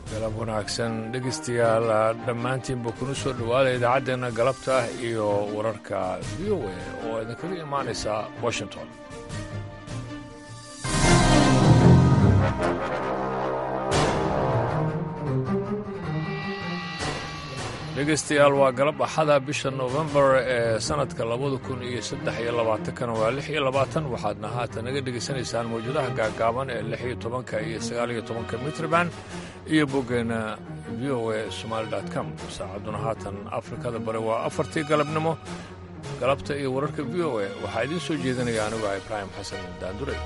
galab wanaagsan dhegaystayaal dhammaantiinba kuna soo dhowaada idaacaddeenna galabta iyo wararka v o a oo idinkaga imaanaysa washington dhegaystayaal waa galab axada bisha nofembar ee sannadka labada kun iyo saddex iyo labaatankana waa lix iyo labaatan waxaadna haatan naga dhegaysanaysaan mawjadaha gaagaaban ee lix iyo tobanka iyo sagaal iyo tobanka mitrban iyo boggeenna v o a somaali com saacadduna haatan afrikada bari waa afartii galabnimo galabta iyo wararka v o a waxaa idiin soo jeedinaya anigu ah ibraahim xasan daanduray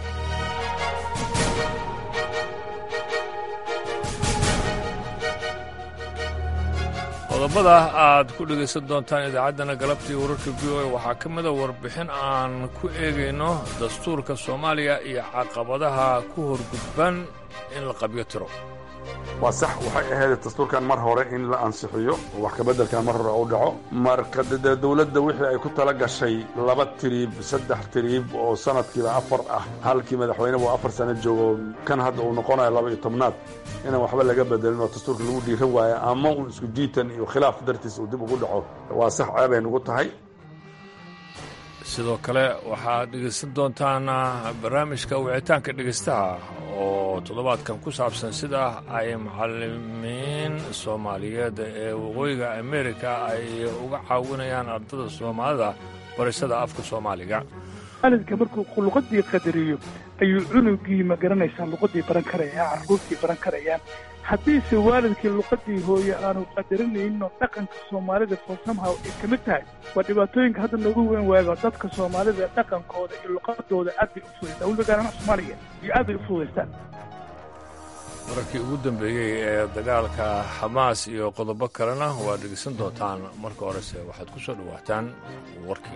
qodobada aad ku dhegaysan doontaan idaacaddana galabtii wararka v o a waxaa ka mida warbixin aan ku eegayno dastuurka soomaaliya iyo caqabadaha ku horgudban in la qabyo tiro waa sax waxay ahayd dastuurkan mar hore in la ansixiyo oo wax kabeddelkan mar hore u dhaco marka dee dowladda wixii ay ku tala gashay laba tiriib saddex tiriib oo sanadkiiba afar ah halkii madaxweyneba afar sano joogo kan hadda uu noqonayo laba iyo tobnaad inaan waxba laga bedelin oo dastuurka lagu dhiiran waayo ama uun isku jiitan iyo khilaaf dartiis uu dib ugu dhaco waa sax ceebay nugu tahay sidoo kale waxaad dhegaysan doontaan barnaamijka wicitaanka dhegaystaha oo toddobaadkan ku saabsan sida ay macallimiin soomaaliyeed ee waqooyiga amerika ay uga caawinayaan ardada soomaalida barashada afka soomaaliga waalidka markuu luqadii qadariyo ayuu cunugii ma garanaysaa luqadii baran karayaan carruurtii baran karayaan haddiise waalidkii luqadii hooye aanu qadarinayno dhaqanka soomaalida forsamhaw ay ka mid tahay waa dhibaatooyinka hadda noogu weyn waago dadka soomaalida dhaqankooda iyo luqadooda aad bay u fudaystaan weliba gaaranaha soomaaliga iyo aad bay u fudaystaan wararkii ugu dambeeyey ee dagaalka xamaas iyo qodobo kalena waad dhegeysan doontaan marka horese waxaad ku soo dhowaataan warkii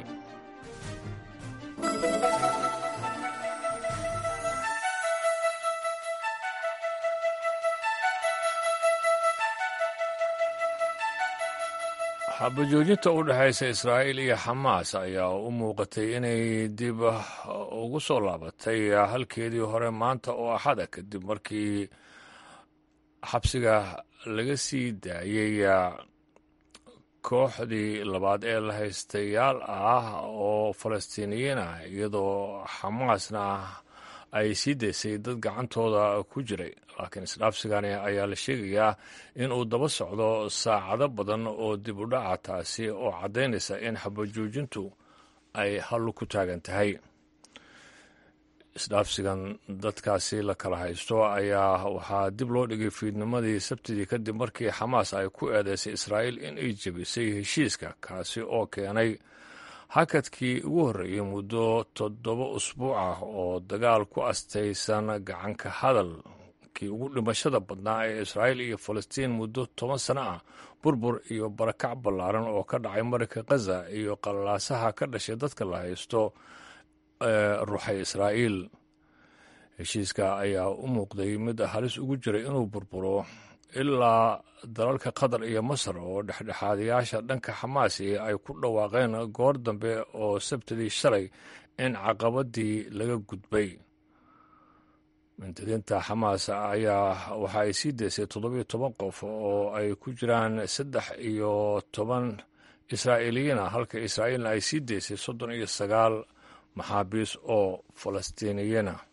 xabajoojinta u dhexaysa israa'iil iyo xamaas ayaa u muuqatay inay dib ugu soo laabatay halkeedii hore maanta oo axada kadib markii xabsiga laga sii daayey kooxdii labaad ee la haystayaal ah oo falastiiniyiin ah iyadoo xamaasna ay sii daysay dad gacantooda ku jiray laakiin isdhaafsigani ayaa la sheegayaa in uu daba socdo saacado badan oo dib u dhaca taasi oo caddaynaysa in xabajoojintu ay hallu ku taagan tahay isdhaafsigan dadkaasi la kala haysto ayaa waxaa dib loo dhigay fiidnimadii sabtidii kadib markii xamaas ay ku eedeysay israa'iil in ay jebisay heshiiska kaasi oo keenay hakadkii ugu horreeyey muddo toddoba usbuuc ah oo dagaal ku astaysan gacanka hadalkii ugu dhimashada badnaa ee israa'iil iyo falastiin muddo toban sano ah burbur iyo barakac ballaaran oo ka dhacay marinka khaza iyo qalaasaha ka dhashay dadka la haysto ee ruuxay israa'iil heshiiska ayaa u muuqday mid halis ugu jiray inuu burburo ilaa dalalka qatar iyo masar oo dhexdhexaadayaasha dhanka xamaasi ay ku dhawaaqeen goor dambe oo sabtidii shalay in caqabadii laga gudbay mintadiinta xamaas ayaa waxa ay sii daysay toddobiyo toban qof oo ay ku jiraan saddex iyo toban israa'iiliyiin ah halka israa'iilna ay sii daysay soddon iyo sagaal maxaabiis oo falastiiniyiin ah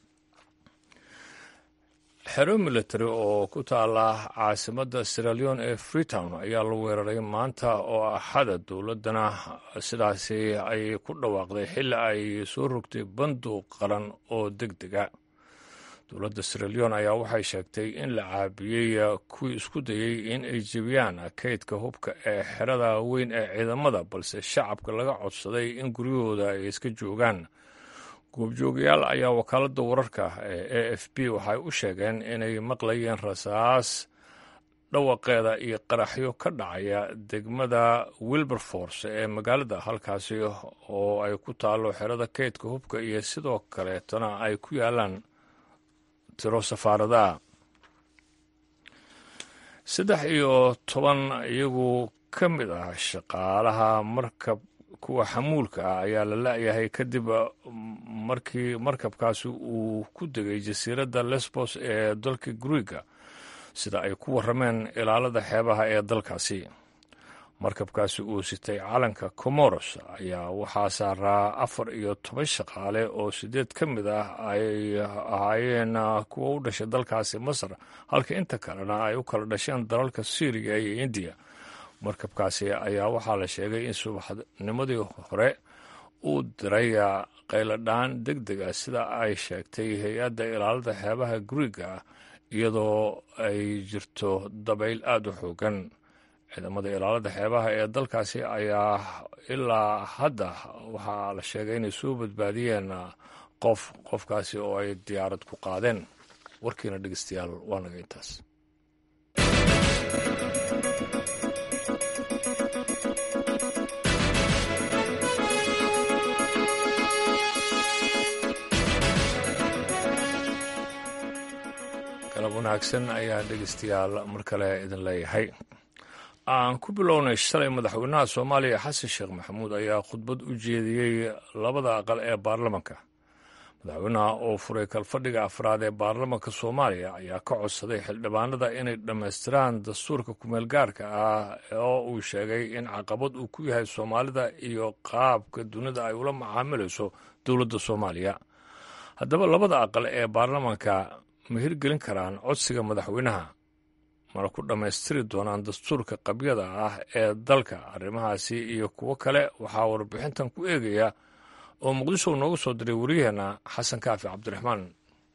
xero military oo ku taala caasimadda siraleon ee freetown ayaa la weeraray maanta oo axada dowladdana sidaasi ay ku dhawaaqday xilli ay soo rogtay banduuq qaran oo deg dega dowladda siraleon ayaa waxay sheegtay in la caabiyey kuwii isku dayey in ay jebiyaan kaydka hubka ee xerada weyn ee ciidamada balse shacabka laga codsaday in guryahooda ay iska joogaan goobjoogayaal ayaa wakaaladda wararka ee a f b waxay u sheegeen inay maqlayeen rasaas dhawaqeeda iyo qaraxyo ka dhacaya degmada wilberforce ee magaalada halkaasi oo ay ku taalo xerada kaydka hubka iyo sidoo kaleetana ay ku yaalaan tiro safaaradaha saddex iyo toban iyagu ka mid ah shaqaalaha markab kuwa xamuulka ah ayaa la la-yahay kadib markii markabkaasi uu ku degay jasiiradda lesbos ee dalka griega sida ay ku warrameen ilaalada xeebaha ee dalkaasi markabkaasi uu sitay calanka comoros ayaa waxaa saaraa afar iyo toban shaqaale oo siddeed ka mid ah ay ahaayeen kuwa u dhashay dalkaasi masar halka inta kalena ay u kala dhasheen dalalka syriya iyo indiya markabkaasi ayaa waxaa la sheegay in subaxnimadii hore uu diray qayladhaan deg deg ah sida ay sheegtay hay-adda ilaalada xeebaha guriga iyadoo ay jirto dabayl aada u xoogan ciidamada ilaalada xeebaha ee dalkaasi ayaa ilaa hadda waxaa la sheegay inay soo badbaadiyeen qof qofkaasi oo ay diyaarad ku qaadeen warkiina dhegeystayaal waa naga intaas galab wanaagsan ayaan dhegeystayaal mar kale idin leeyahay aan ku bilownay shalay madaxweynaha soomaaliya xasan sheekh maxamuud ayaa khudbad u jeediyey labada aqal ee baarlamanka madaxweynaha oo furay kalfadhiga afraad ee baarlamanka soomaaliya ayaa ka codsaday xildhibaanada inay dhammaystiraan dastuurka kumeel gaarka ah oo uu sheegay in caqabad uu ku yahay soomaalida iyo qaabka dunida ay ula macaamilayso dowladda soomaaliya haddaba labada aqal ee baarlamanka ma hirgelin karaan codsiga madaxweynaha mana ku dhammaystiri doonaan dastuurka qabyada ah ee dalka arrimahaasi iyo kuwo kale waxaa warbixintan ku eegaya oo muqdisho noogu soo diray wariyaheenna xasan kaafi cabdiraxmaan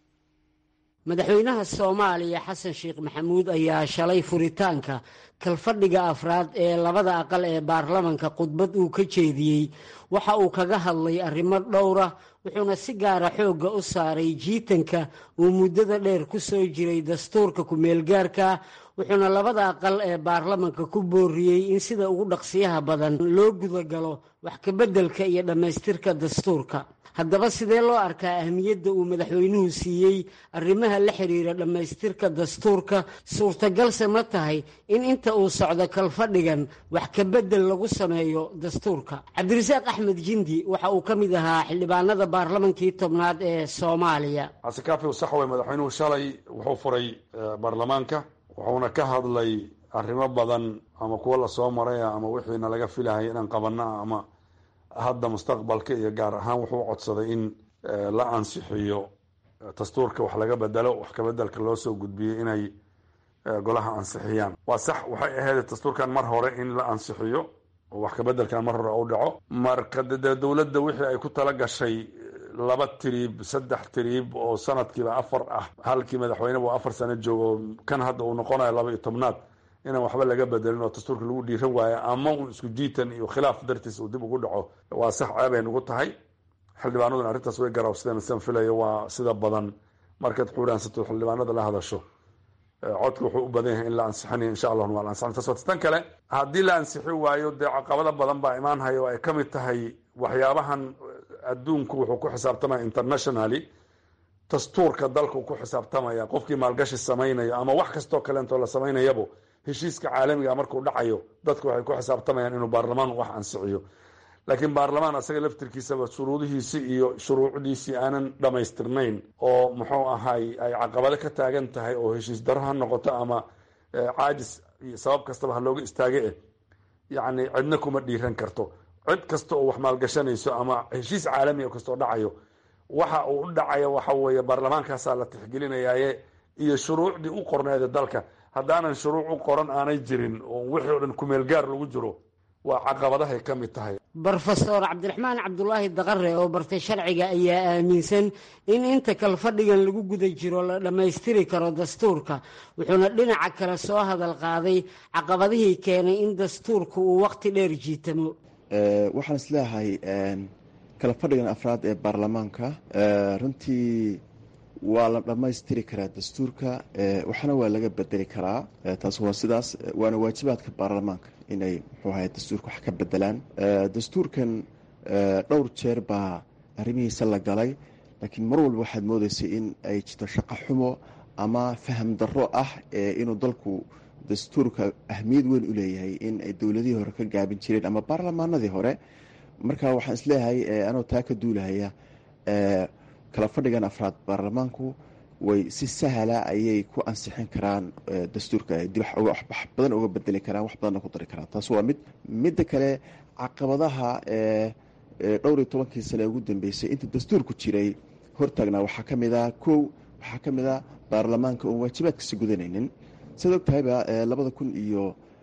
madaxweynaha soomaaliya xasan sheekh maxamuud ayaa shalay furitaanka kalfadhiga afraad ee labada aqal ee baarlamanka khudbad uu ka jeediyey waxa uu kaga hadlay arrimo dhowra wuxuuna si gaara xoogga u saaray jiitanka uu muddada dheer ku soo jiray dastuurka ku-meelgaarka wuxuuna labada aqal ee baarlamanka ku booriyey in sida ugu dhaqsiyaha badan loo gudagalo wax kabeddelka iyo dhammaystirka dastuurka haddaba sidee loo arkaa ahmiyadda uu madaxweynuhu siiyey arrimaha la xiriira dhammaystirka dastuurka suurtagalse ma tahay in inta uu socdo kalfadhigan wax kabedel lagu sameeyo dastuurka cabdirasaaq axmed jindi waxa uu ka mid ahaa xildhibaanada baarlamankii tobnaad ee soomaaliya xasankaafi sax wey madaxweynuhu shalay wuxuu furay baarlamaanka wuxuuna ka hadlay arrimo badan ama kuwo lasoo maray ama wixiina laga filahay inaan qabana ama hadda mustaqbalka iyo gaar ahaan wuxuu codsaday in la ansixiyo dastuurka wax laga bedelo wax kabedelka loo soo gudbiyey inay golaha ansixiyaan waa sax waxay ahayd dastuurkan mar hore in la ansixiyo oo wax kabedelkan mar hore u dhaco marka dee dowladda wixii ay ku tala gashay laba tiriib saddex tiriib oo sanadkiiba afar ah halkii madaxweyneba afar sano joogo kan hadda uu noqonayo laba iyo tobnaad inaan waxba laga bedelin oo dastuurka lagu dhiiran waayo ama un isku jiitan iyo khilaaf dartiis uu dib ugu dhaco waa sax ceebay nagu tahay xildhibaanaduna arrintaas way garaabsadeen sidan filayo waa sida badan markaad xuuraansato xildhibaanada la hadasho codka wuxuu u badan yahay in la ansixinayo insha allahuna waa la ansixin taas wata tan kale haddii la ansixi waayo dee caqabado badan baa imaanhaya oo ay ka mid tahay waxyaabahan adduunku wuxuu ku xisaabtamaya internationally dastuurka dalku ku xisaabtamaya qofkii maalgashi samaynayo ama wax kastoo kaleentoo la samaynayabo heshiiska caalamiga markuu dhacayo dadku waxay ku xisaabtamayaan inuu baarlamaan wax ansixiyo laakiin baarlamaan asaga laftirkiisaba shuruudihiisi iyo shuruucdiisii aanan dhammaystirnayn oo muxuu ahay ay caqabado ka taagan tahay oo heshiis daro ha noqoto ama caajis iyo sabab kastaba ha looga istaage eh yacni cidna kuma dhiiran karto cid kasta oo wax maalgashanayso ama heshiis caalami o kastoo dhacayo waxa uu u dhacayo waxa weeye baarlamaankaasaa la tixgelinayaaye iyo shuruucdii u qorneeda dalka haddaanan shuruuc u qoran aanay jirin oo wixii o dhan kumeelgaar lagu jiro waa caqabadahay ka mid tahay brofesor cabdiraxmaan cabdulaahi daqare oo bartay sharciga ayaa aaminsan in inta kalfadhigan lagu guda jiro la dhammaystiri karo dastuurka wuxuuna dhinaca kale soo hadal qaaday caqabadihii keenay in dastuurku uu waqti dheer jiitamo waxaan isleeyahay kalafadhigan afraad ee baarlamaanka runtii waa la dhammaystiri karaa dastuurka waxna waa laga bedeli karaa taas waa sidaas waana waajibaadka baarlamaanka inay muxuu ahay dastuurka wax ka bedelaan dastuurkan dhowr jeer baa arrimihiisa la galay laakiin mar walba waxaad moodaysay in ay jirto shaqo xumo ama faham darro ah inuu dalku dastuurka ahmiyad weyn u leeyahay in ay dowladihii hore ka gaabin jireen ama baarlamaanadii hore marka waxaan isleeyahay anoo taa ka duulahaya kala fadhigan afraad baarlamaanku way si sahla ayay ku ansixin karaan dastuurka dib wax badan uga bedeli karaan wax badanna ku dari karaan taas waa mid midda kale caqabadaha dhowr iyo tobankii sane ugu dambeysay inta dastuurku jiray hortaagnaa waxaa ka mid a kow waxaa ka mid a baarlamaanka oon waajibaadkasi gudanaynin siad og tahayba labada kun iyo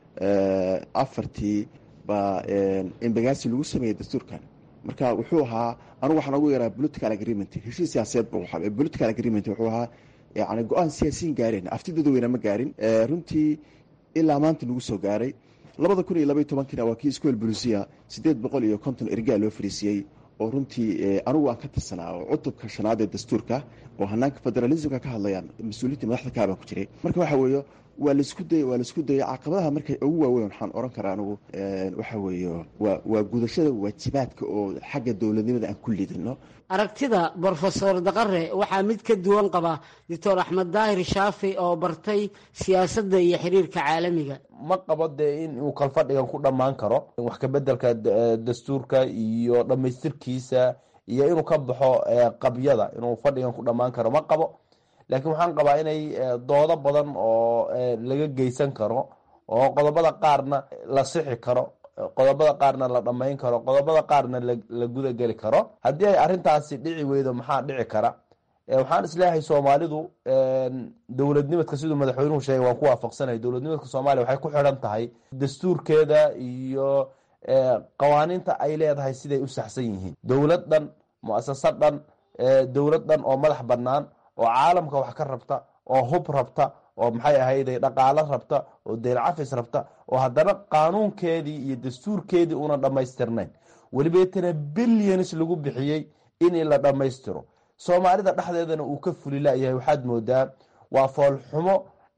afartii baa embagaasi lagu sameeyey dastuurkan marka wuxuu ahaa anugu waxaan ugu yaraa political agreement heshiis siyaasadeed bu ahaa political agreement wuxuu ahaa yani go-aan siyaasiyin gaareen afti dadweyne ma gaarin runtii ilaa maanta lagu soo gaaray labada kun iyo labaiy tobankiina waa kii iskuol bulisiya siddeed boqol iyo konton ergaa loo fariisiyey oo runtii anigu aan ka tirsanaa oo cutubka shanaad ee dastuurka oo hanaanka federalismka ka hadlayaan mas-uuliyiinta madaxda kaabaan ku jiray marka waxa weeye waa laisku dayay waa laisku dayay caqabadaha markay ugu waaweyn waxaan oran karaa anigu waxa weeye waa waa gudashada waajibaadka oo xagga dowladnimada aan ku lidino aragtida brofesor daqare waxaa mid ka duwan qaba doctor axmed daahir shaafi oo bartay siyaasadda iyo xiriirka caalamiga ma qabo dee in uu kalfadhigan ku dhammaan karo wax kabedelka dastuurka iyo dhammaystirkiisa iyo inuu ka baxo qabyada inuu fadhigan ku dhammaan karo ma qabo laakiin waxaan qabaa inay doodo badan oo laga geysan karo oo qodobada qaarna la sixi karo qodobada qaarna la dhammayn karo qodobada qaarna la gudageli karo haddii ay arrintaasi dhici weydo maxaa dhici kara waxaan isleeyahay soomaalidu dowladnimadka siduu madaxweynuhu sheegay waan ku waafaqsanay dowladnimadka soomaaliya waxay ku xidhan tahay dastuurkeeda iyo qawaaniinta ay leedahay siday u saxsan yihiin dowlad dhan mu-asasad dhan dowlad dhan oo madax bannaan oo caalamka wax ka rabta oo hub rabta oo maxay ahayday dhaqaalo rabta oo deyl cafis rabta oo haddana qaanuunkeedii iyo dastuurkeedii una dhammaystirnayn welibeetana billions lagu bixiyey in la dhammaystiro soomaalida dhexdeedana uu ka fuli layahay waxaad moodaa waa foolxumo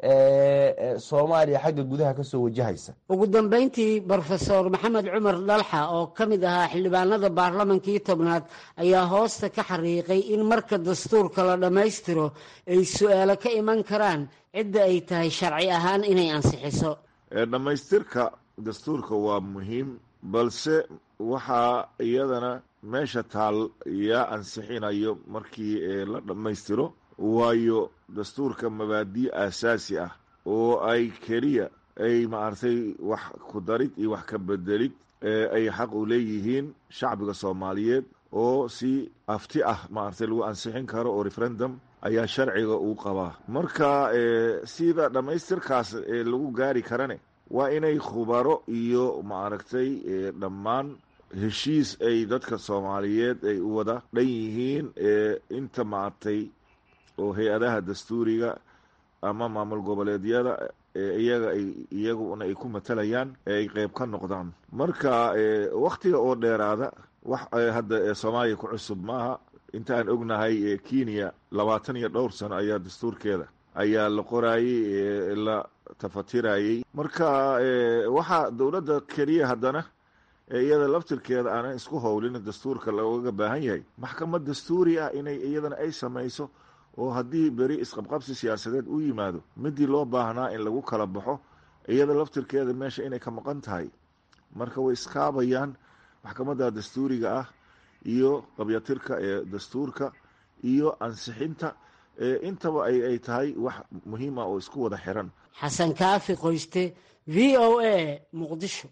soomaaliya xagga gudaha kasoo wajahaysa ugu dambeyntii brofesor maxamed cumar dalxa oo ka mid ahaa xildhibaanada baarlamankii tobnaad ayaa hoosta ka xariiqay in marka dastuurka la dhammaystiro ay su-aalo ka iman karaan cidda ay tahay sharci ahaan inay ansixiso dhammaystirka dastuurka waa muhiim balse waxaa iyadana meesha taal yaa ansixinayo markii la dhammaystiro waayo dastuurka mabaadi' aasaasi ah oo ay keliya ay maaragtay wax ku darid iyo wax ka bedelid ay xaq u leeyihiin shacbiga soomaaliyeed oo si afti ah maaragtay lagu ansixin karo oo referendum ayaa sharciga uu qabaa marka sida dhammaystirkaas lagu gaari karane waa inay khubaro iyo maaragtay dhammaan heshiis ay dadka soomaaliyeed ay u wada dhan yihiin inta maaragtay oo hay-adaha dastuuriga ama maamul goboleedyada iyaga ay iyaguna ay ku matalayaan ay qeyb ka noqdaan marka waktiga oo dheeraada wax hadda soomaaliya ku cusub maaha inta aan ognahay kenya labaatan iyo dhowr sano ayaa dastuurkeeda ayaa la qoraayey la tafatirayey marka waxaa dowladda keliya haddana iyada laftirkeeda aanan isku howlin dastuurka looga baahan yahay maxkamad dastuuri ah inay iyadana ay samayso oo haddii beri isqabqabsi siyaasadeed u yimaado midii loo baahnaa in lagu kala baxo iyada laftirkeeda meesha inay ka maqan tahay marka way iskaabayaan maxkamadda dastuuriga ah iyo qabyatirka ee dastuurka iyo ansixinta intaba ay tahay wax muhiim ah oo isku wada xiran xasan kaafi qoyste v o a muqdisho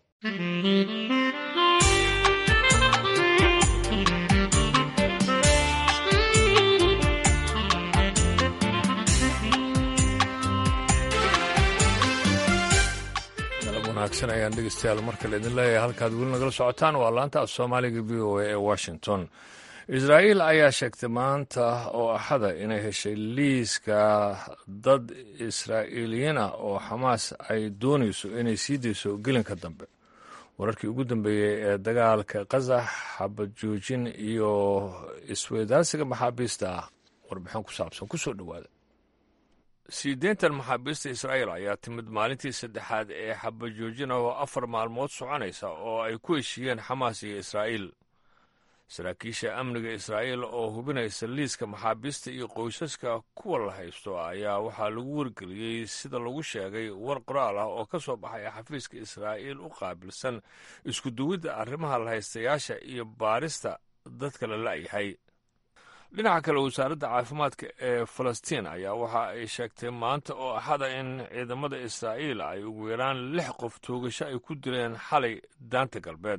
wanaagsan ayaan dhegeystayaal markale idin leeyahay halkaad weli nagala socotaan waa laanta af soomaaliga v o a ee washington israa'iil ayaa sheegtay maanta oo axada inay heshay liiska dad israa'iiliyiin ah oo xamaas ay doonayso inay sii dayso gelinka dambe wararkii ugu dambeeyey ee dagaalka kazax xabad joojin iyo isweydaarsiga maxaabiista ah warbixin ku saabsan kusoo dhowaada sii deyntan maxaabiista israa'iil ayaa timid maalintii saddexaad ee xabajoojina oo afar maalmood soconaysa oo ay ku heshiiyeen xamaas iyo israa'iil saraakiisha amniga israa'iil oo hubinaysa liiska maxaabiista iyo qoysaska kuwa la haysto ayaa waxaa lagu wargeliyey sida lagu sheegay war qoraal ah oo ka soo baxay xafiiska israa'iil u qaabilsan iskuduwidda arrimaha lahaystayaasha iyo baarista dadka la la'yahay dhinaca kale wasaaradda caafimaadka ee falastiin ayaa waxa ay sheegtay maanta oo axada in ciidamada israa'iil ay ugu yaraan lix qof toogasho ay ku dileen xalay daanta galbeed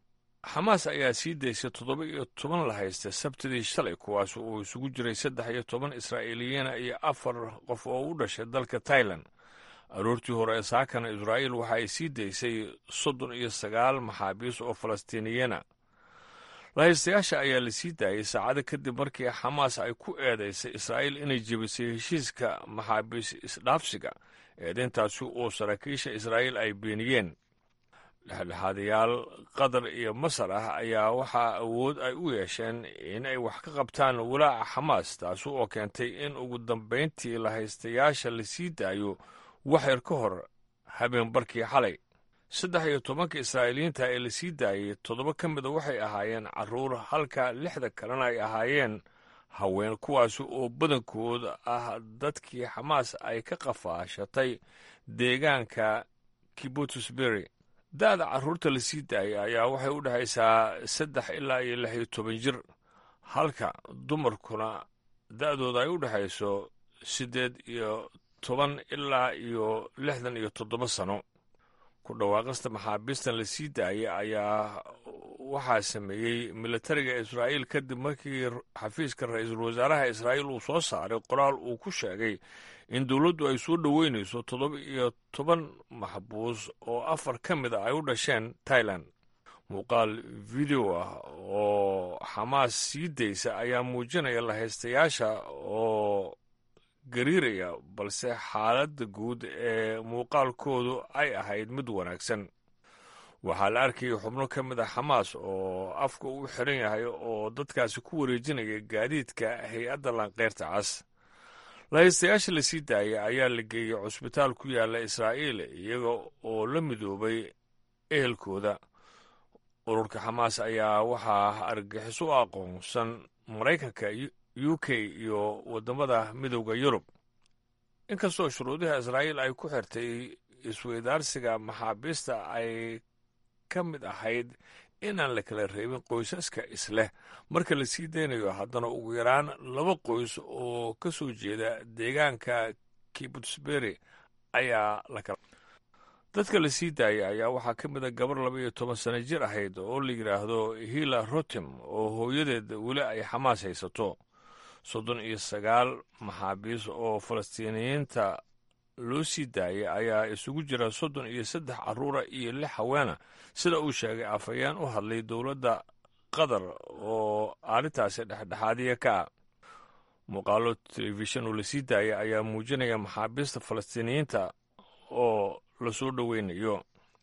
xamaas ayaa sii daysay toddoba iyo toban la haysta sabtidii shalay kuwaas uu isugu jiray saddex iyo toban israa'iiliyiina iyo afar qof oo u dhashay dalka tailan aroortii hore ee saakana israa'iil waxa ay sii daysay soddon iyo sagaal maxaabiis oo falastiiniyiina lahaystayaasha ayaa la sii daayey saacado kadib markii xamaas ay ku eedaysay israa'iil inay jebisay heshiiska maxaabiis isdhaafsiga eedayntaasi oo saraakiisha israa'iil ay beeniyeen dhexdhexaadayaal qatar iyo masar ah ayaa waxaa awood ay u yeesheen in ay wax ka qabtaan walaaca xamaas taasi oo keentay in ugu dambayntii lahaystayaasha la sii daayo waxyar ka hor habeenbarkii xalay saddex iyo tobanka israa'iiliyiinta ee la sii daayey toddoba ka mida waxay ahaayeen carruur halka lixda kalena ay ahaayeen haween kuwaasi oo badankooda ah dadkii xamaas ay ka qafaashatay deegaanka kibutusbury da'da carruurta la sii daayay ayaa waxay u dhexaysaa saddex ilaa iyo lix iyo toban jir halka dumarkuna da'dooda ay u dhexayso siddeed iyo toban ilaa iyo lixdan iyo toddoba sano ku dhawaaqista maxaabiistan la sii daayay ayaa waxaa sameeyey militariga israa'iil kadib markii xafiiska ra-iisul wasaaraha israa'iil uu soo saaray qoraal uu ku sheegay in dowladdu ay soo dhoweynayso toddoba iyo toban maxbuus oo afar ka mid a ay u dhasheen tailan muuqaal video ah oo xamaas sii daysa ayaa muujinaya lahaystayaasha oo gariiraya balse xaaladda guud ee muuqaalkoodu ay ahayd mid wanaagsan waxaa la arkayay xubno ka mid a xamaas oo afka u xiran yahay oo dadkaasi ku wareejinaya gaadiidka hay-adda lanqeyrta cas lahaystayaasha la sii daayay ayaa la geeyey cusbitaal ku yaalla israa'iil iyaga oo la midoobay ehelkooda ururka xamaas ayaa waxaa argagixis u aqoonsan maraykanka u k iyo waddamada midowda yurub inkastoo shuruudaha israa'iil ay ku xirtay isweydaarsiga maxaabiista ay ka mid ahayd inaan la kala reebin qoysaska isleh marka la sii daynayo haddana ugu yaraan laba qoys oo ka soo jeeda deegaanka kibutsbury ayaa la kala dadka la sii daayay ayaa waxaa ka mid a gabar laba iyo toban sano jir ahayd oo la yidhaahdo hila rotim oo hooyadeed weli ay xamaas haysato soddon iyo sagaal maxaabiis oo falastiiniyiinta loo sii daayay ayaa isugu jira soddon iyo saddex carruura iyo lix haweena sida uu sheegay afhayeen u hadlay dowladda qatar oo arrintaasi dhexdhexaadiya ka ah muuqaalo telefishan oo la sii daayay ayaa muujinaya maxaabiista falastiiniyiinta oo lasoo dhoweynayo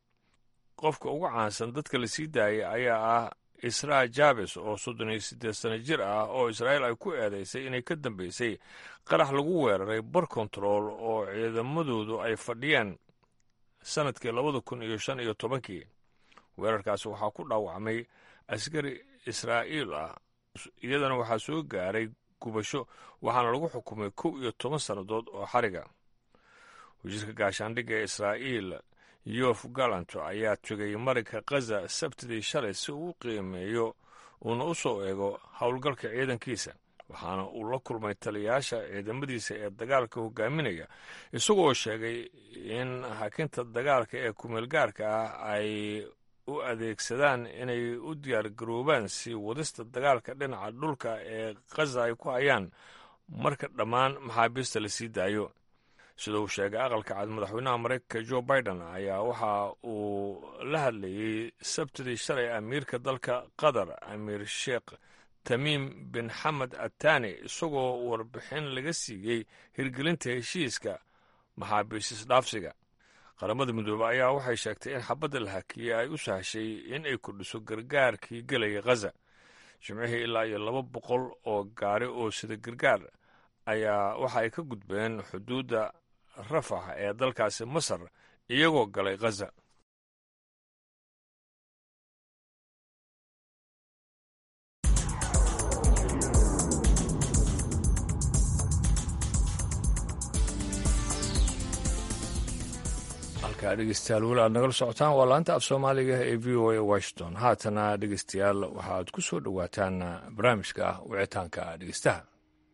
qofka ugu caansan dadka la sii daayay ayaa ah israa jabes oo soddon iyo siddeed sano jir ah oo israa'iil ay ku eedaysay inay ka dambeysay qarax lagu weeraray bar kontarool oo ciidamadoodu ay fadhiyeen sannadkii labada kun iyo shan iyo tobankii weerarkaasi waxaa ku dhaawacmay askari israa'iil ah iyadana waxaa soo gaaray gubasho waxaana lagu xukumay kow iyo toban sannadood oo xariga wasiirka gaashaandhigga ee israa'iil yof galanto ayaa tegay marinka khaza sabtidii shalay si uu u qiimeeyo uuna u soo eego howlgalka ciidankiisa waxaana uu la kulmay taliyayaasha ciidamadiisa ee dagaalka hogaaminaya isagoo sheegay in hakinta dagaalka ee kumeelgaarka ah ay u adeegsadaan inay u diyaargaroobaan si wadista dagaalka dhinaca dhulka ee khaza ay ku hayaan marka dhammaan maxaabiista la sii daayo sida uu sheegay aqalka cad madaxweynaha maraykanka jo biden ayaa waxa uu la hadlayey sabtidii shalay amiirka dalka qatar amiir sheekh tamiim bin xamed atani isagoo warbixin laga siiyey hirgelinta heshiiska maxaabiis isdhaafsiga qaramada midoobe ayaa waxay sheegtay in xabadda la hakiyey ay u sahshay in ay kordhiso gargaarkii gelaya khaza jimcihii ilaa iyo laba boqol oo gaari oo sida gargaar ayaa waxa ay ka gudbeen xuduudda rafax ee dalkaasi masar iyagoo galay khaza halkaa dhegeystayaal weli aad nagala socotaan waa laanta af soomaaliga ee v o a washington haatana dhegeystayaal waxaad ku soo dhowaataan barnaamijka wicitaanka dhegeystaha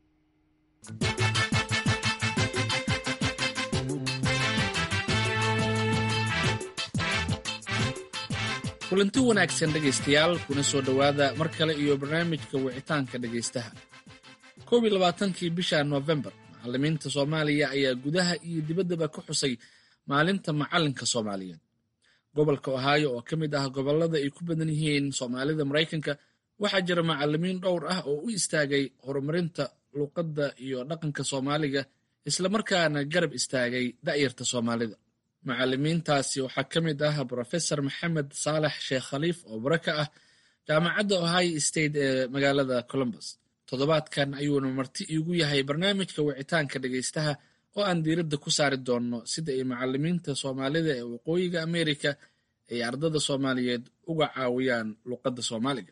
kulanti wanaagsan dhegaystayaal kuna soo dhowaada mar kale iyo barnaamijka wicitaanka dhegaystaha koob iyo labaatankii bisha noofembar macallimiinta soomaaliya ayaa gudaha iyo dibaddaba ka xusay maalinta macallinka soomaaliyeed gobolka ohaayo oo ka mid ah gobollada ay ku badan yihiin soomaalida maraykanka waxaa jira macallimiin dhowr ah oo u istaagay horumarinta luuqadda iyo dhaqanka soomaaliga islamarkaana garab istaagay da'yarta soomaalida macallimiintaasi waxaa ka mid ah brofesor maxamed saalax sheekh khaliif oo bare ka ah jaamacadda ohio state ee magaalada columbus toddobaadkan ayuuna marti iigu yahay barnaamijka wicitaanka dhegaystaha oo aan diiradda ku saari doonno sida ay macallimiinta soomaalida ee waqooyiga amerika ay ardada soomaaliyeed uga caawiyaan luuqadda soomaaliga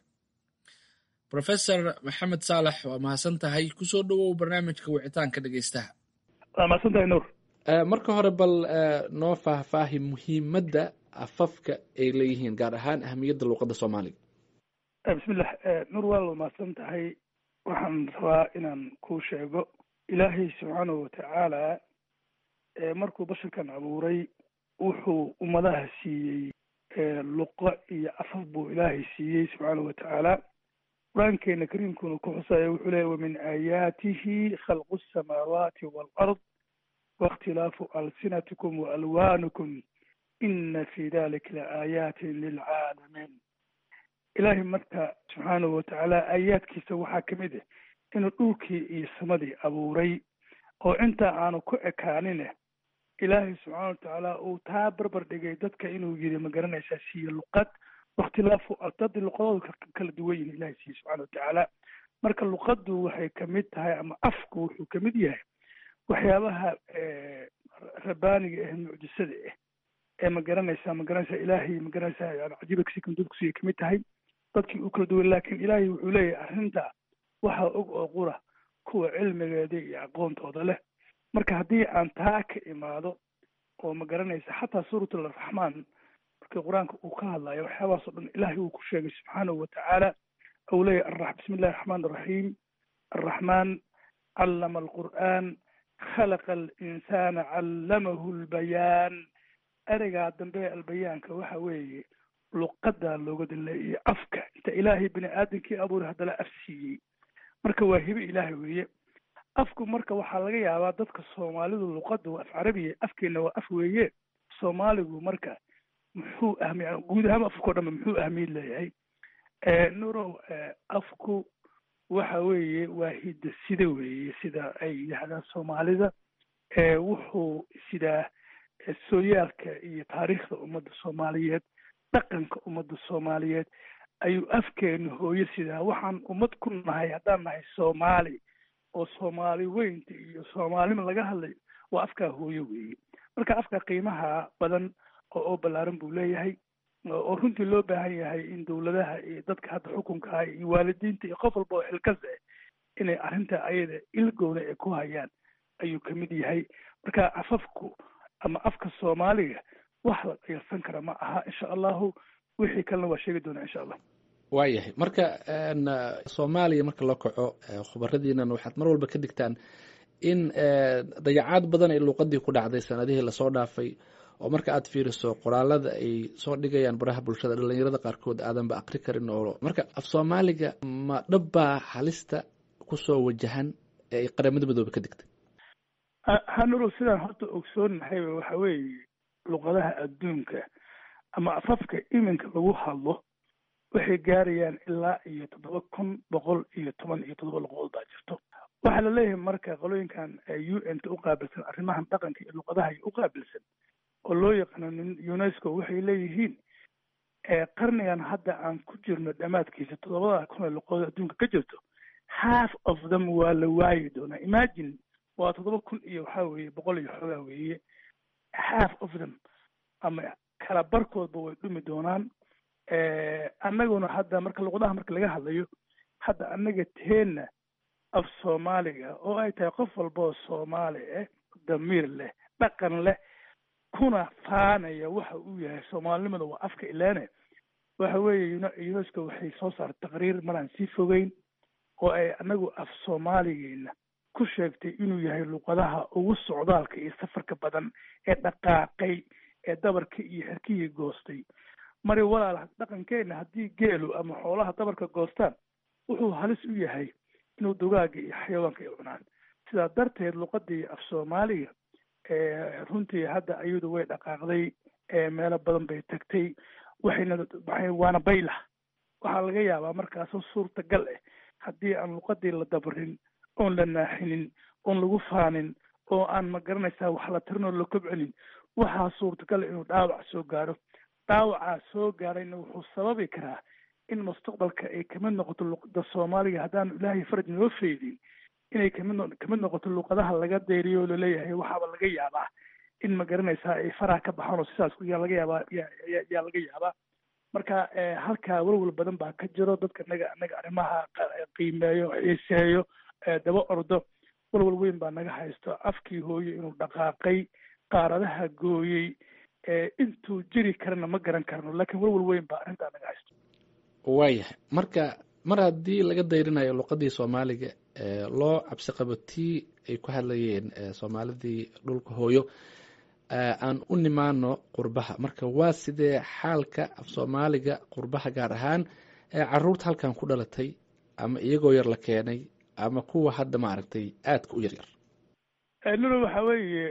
brofesor maxamed saalax waa mahadsan tahay kusoo dhowow barnaamijka wicitaanka dhegaystaha waa mahadsantahay nuur marka hore bal noo faahfaahi muhiimadda afafka ay leeyihiin gaar ahaan ahamiyadda luuqadda soomaaliga bismillah nuur waa la mahadsan tahay waxaan rabaa inaan kuu sheego ilaahay subxaanahu watacaala markuu basharkan abuuray wuxuu ummadaha siiyey luqo iyo afaf buu ilaahay siiyey subxaanahu watacaala qur-aankeena kariimkuna ku xusaya wuxuu leeya wamin aayaatihi khalqu asamaawaati waalard waاkhtilaafu alsinatikum waalwaanikum ina fi dalika laaayatin lilcaalamiin ilaahay marka subxaanahu watacaala aayaadkiisa waxaa ka mid ah inuu dhulkii iyo samadii abuuray oo intaa aanu ku ekaanine ilaahay subxaana watacaala uu taa barbar dhigay dadka inuu yiri ma garanaysaa siiye luqad wakhtilaafu dad luqadooda kala duwan yihin ilahay siiye subxana watacaala marka luqaddu waxay kamid tahay ama afku wuxuu kamid yahay waxyaabaha rabaaniga ah mucjisada ah ee ma garanaysaa ma garanaysaa ilaahay ma garanaysaa yani cajiibakasikan dadkusiya kamid tahay dadkii u kala duwan laakiin ilaahay wuxuu leeyahay arrinta waxaa og oo qura kuwa cilmigeeda iyo aqoontooda leh marka haddii aan taa ka imaado oo ma garanaysa xataa suuratul araxmaan markii qur-aanka uu ka hadlayo waxyaabahaas o dhan ilaahay uu ku sheegay subxaanahu watacaala ou leeyahay bismi illahi raxmaan araxiim arraxmaan callama alqur'aan khalaqa alinsana callamahu lbayaan ereygaa dambe albayaanka waxa weeye luqadaa looga daleeyay afka inta ilaahay bini aadamkii abuuray haddana af siiyey marka waa hibe ilaahay weeye afku marka waxaa laga yaabaa dadka soomaalidu luqadda waa af carabiya afkeena waa af weeye soomaaligu marka muxuu ahmiy guud ahaan afkao dhanba muxuu ahmiyad leeyahay nurow afku waxa weeye waa hidda sida weeye sida ay yidhaahdaan soomaalida wuxuu sidaa sooyaalka iyo taariikhda ummadda soomaaliyeed dhaqanka ummadda soomaaliyeed ayuu afkeenu hooyo sidaa waxaan ummad ku nahay haddaan nahay soomaali oo soomaali weynta iyo soomaalima laga hadlayo waa afkaa hooyo weeye marka afka qiimaha badan oo oo ballaaran buu leeyahay oo runtii loo baahan yahay in dowladaha iyo dadka hadda xukunka ah iyo waalidiinta iyo qof walba oo xilkas ah inay arrinta ayada ilgowna ay ku hayaan ayuu kamid yahay marka afafku ama afka soomaaliga wax la qiyarsan kara ma aha insha allahu wixii kalena waa sheegi doonaa insha allah waayahay marka soomaaliya marka loo kaco khubaradiinan waxaad mar walba ka digtaan in dayacaad badan ay luuqadii ku dhacday sanadihii lasoo dhaafay oo marka aad fiiriso qoraalada ay soo dhigayaan baraha bulshada dhalinyarada qaarkood aadanba akri karin oo marka af soomaaliga ma dhabbaa halista kusoo wajahan ee ay qaramada midoobe ka digtay hanuro sidaan horta ogsoonahay waxa weeye luqadaha adduunka ama afafka iminka lagu hadlo waxay gaarayaan ilaa iyo toddoba kun boqol iyo toban iyo toddoba luqadood baa jirto waxaa la leeyahay marka qolooyinkan u n ta u qaabilsan arrimahan dhaqanka iyo luqadaha u qaabilsan oo loo yaqaano unesco waxay leeyihiin qarnigan hadda aan ku jirno dhammaadkiisa toddobada kun ee luqadood adduunka ka jirto half of them waa la waayi doonaa imagine waa toddoba kun iyo waxaa weeye boqol iyo xoogaa weeye half of them ama kala barkoodba way dhumi doonaan annaguna hadda marka luqadaha marka laga hadlayo hadda annaga teenna af soomaaliga oo ay tahay qof walba oo soomaali ah damiir leh dhaqan leh kuna faanaya waxa uu yahay soomaalinimada waa afka ilaane waxa weeye unesco waxay soo saartay taqriir maraan sii fogeyn oo ay anagu af soomaaligeena ku sheegtay inuu yahay luqadaha ugu socdaalka iyo safarka badan ee dhaqaaqay ee dabarka iyo xerkihii goostay mari walaal dhaqankeena haddii geelu ama xoolaha dabarka goostaan wuxuu halis u yahay inuu dugaaga iyo xayawaanka ay cunaan sidaa darteed luqadii af soomaaliga runtii hadda ayadu way dhaqaaqday meelo badan bay tagtay waxayna waxay waana baylah waxaa laga yaabaa markaasoo suurtagal ah haddii aan luqadii la dabarin oon la naaxinin oon lagu faanin oo aan ma garanaysaa wax la tirin oo la kobcinin waxaa suurtagal inuu dhaawac soo gaaro dhaawacaa soo gaarayna wuxuu sababi karaa in mustaqbalka ay kamid noqoto luqada soomaaliga haddaanu ilaahay faraj noo feydin inay kamid kamid noqoto luqadaha laga dayriyo oo laleeyahay waxaaba laga yaabaa in ma garanaysaa ay faraha ka baxaan oo sidaas yaa laga yaabaa yaa laga yaabaa marka halkaa walwal badan baa ka jiro dadka naga naga arrimaha qiimeeyo xiiseeyo daba ordo walwal weyn baa naga haysto afkii hooye inuu dhaqaaqay qaaradaha gooyey intuu jiri karana ma garan karno laakiin walwal weyn baa arrintaa naga haysto waayahay marka mar haddii laga dayrinayo luqadii soomaaliga loo cabsi qabo tii ay ku hadlayeen soomaalidii dhulka hooyo aan u nimaano qurbaha marka waa sidee xaalka af soomaaliga qurbaha gaar ahaan caruurta halkan ku dhalatay ama iyagoo yar la keenay ama kuwa hadda maaragtay aadka u yaryar lolo waxa weeye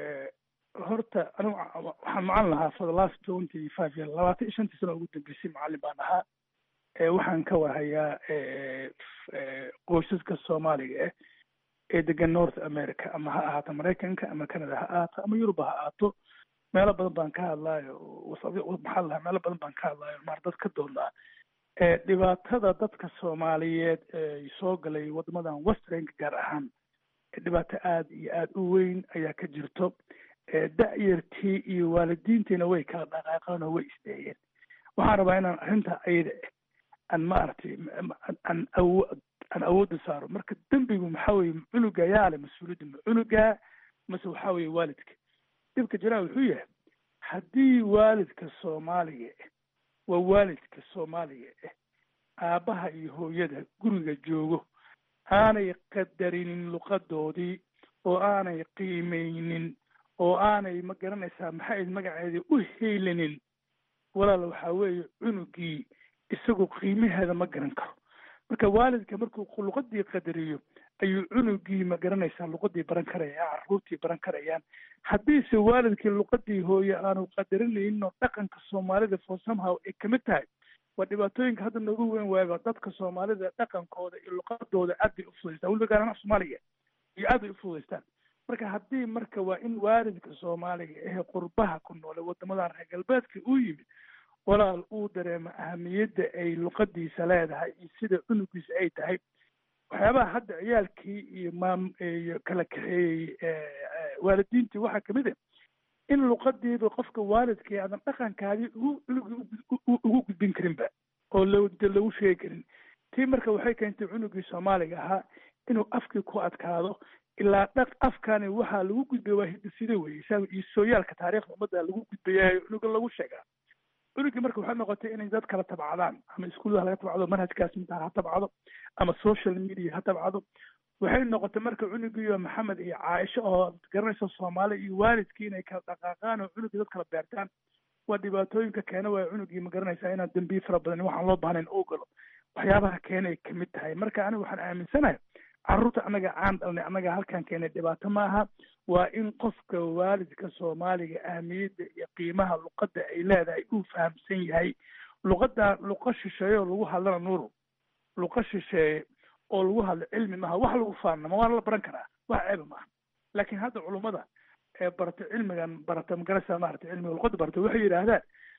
horta anigu waxaan macalin lahaa for the last twenty five year labaatan iyo shantii sano ugu dambeysay macalin baan ahaa waxaan ka warhayaa qoysaska soomaaliga ah ee degan north america ama ha ahaato maraykanka ama canada ha ahaato ama yuruba ha ahaato meelo badan baan ka hadlaayo maxaa lahaa meelo badan baan ka hadlaayo maar dad ka doonaa dhibaatada dadka soomaaliyeed ee soo galay wadamadan westernka gaar ahaan dhibaato aada iyo aada u weyn ayaa ka jirto da-yartii iyo waalidiintiina way kala dhaqaaqeen oo way isdeeyeen waxaan rabaa inaan arrinta ayada aan maaragtay aan awo aan awoodda saaro marka dembigu maxaa weye cunuga ayaa le mas-uuliyadda ma cunuga mase waxaa weye waalidka dhibka jiraa wuxuu yahay haddii waalidka soomaaliga ah waa waalidka soomaaliga ah aabbaha iyo hooyada guriga joogo aanay qadarinin luqadoodii oo aanay qiimeynin oo aanay ma garanaysaa maxay magaceedii u heylinin walaal waxaa weeye cunugii isagu qiimaheeda ma garan karo marka waalidka markuu luqadii qadariyo ayuu cunugii ma garanaysaa luqadii baran karaya caruurtii baran karayaan haddiise waalidkii luqadii hooye aanu qadarinayno dhaqanka soomaalida for somehow ay kamid tahay waa dhibaatooyinka hadda noogu weyn waayba dadka soomaalida dhaqankooda iyo luqadooda aad bay ufudaystaan weliba gaaraan af soomaaliga iyo aad bay ufudaystaan marka haddii marka waa in waalidka soomaaliga ehe qurbaha ku noole wadamadan reer galbeedka uu yimid walaal uu dareemo ahamiyadda ay luqadiisa leedahay iyo sida cunugiisa ay tahay waxyaabaha hadda ciyaalkii iyo maam iyo kala kaxeeyey waalidiintii waxaa kamid ah in luqadiiba qofka waalidkii aadan dhaqankaadii ugu cunugii ugu gudbin karinba oo lo lagu sheegi karin tii marka waxay keentay cunugii soomaaliga ahaa inuu afkii ku adkaado ilaa dhaq afkani waxaa lagu gudbaya waa hidisida weye iyo sooyaalka taariikhda ummadda lagu gudbayayo cunuga lagu sheegaa cunugii marka waxay noqotay inay dad kala tabcadaan ama iskuullaha laga tabcado manhajkaas intaa ha tabcado ama social media ha tabcado waxay noqotay marka cunugiiyo maxamed iyo caaisho oo garanaysa soomaali iyo waalidkii inay kala dhaqaaqaan oo cunugii dad kala beertaan waa dhibaatooyinka keena waaya cunugii ma garanaysaa inaan dembiye fara badan waxaan loo baahnayn oo galo waxyaabaha keenay kamid tahay marka aniga waxaan aaminsanahay carruurta annaga aan dhalnay annaga halkan keenay dhibaato ma aha waa in qofka waalidka soomaaliga ahmiyadda iyo qiimaha luqadda ay leedahay uu fahamsan yahay luqadda luqa shisheeye oo lagu hadlana nuuru luqa shisheeye oo lagu hadlo cilmi maaha wax lagu faanama waana la baran karaa wax ceeba maaha laakiin hadda culummada ee barata cilmigan barata magarasa maarata cilmiga luqadda barata waxay yidhaahdaan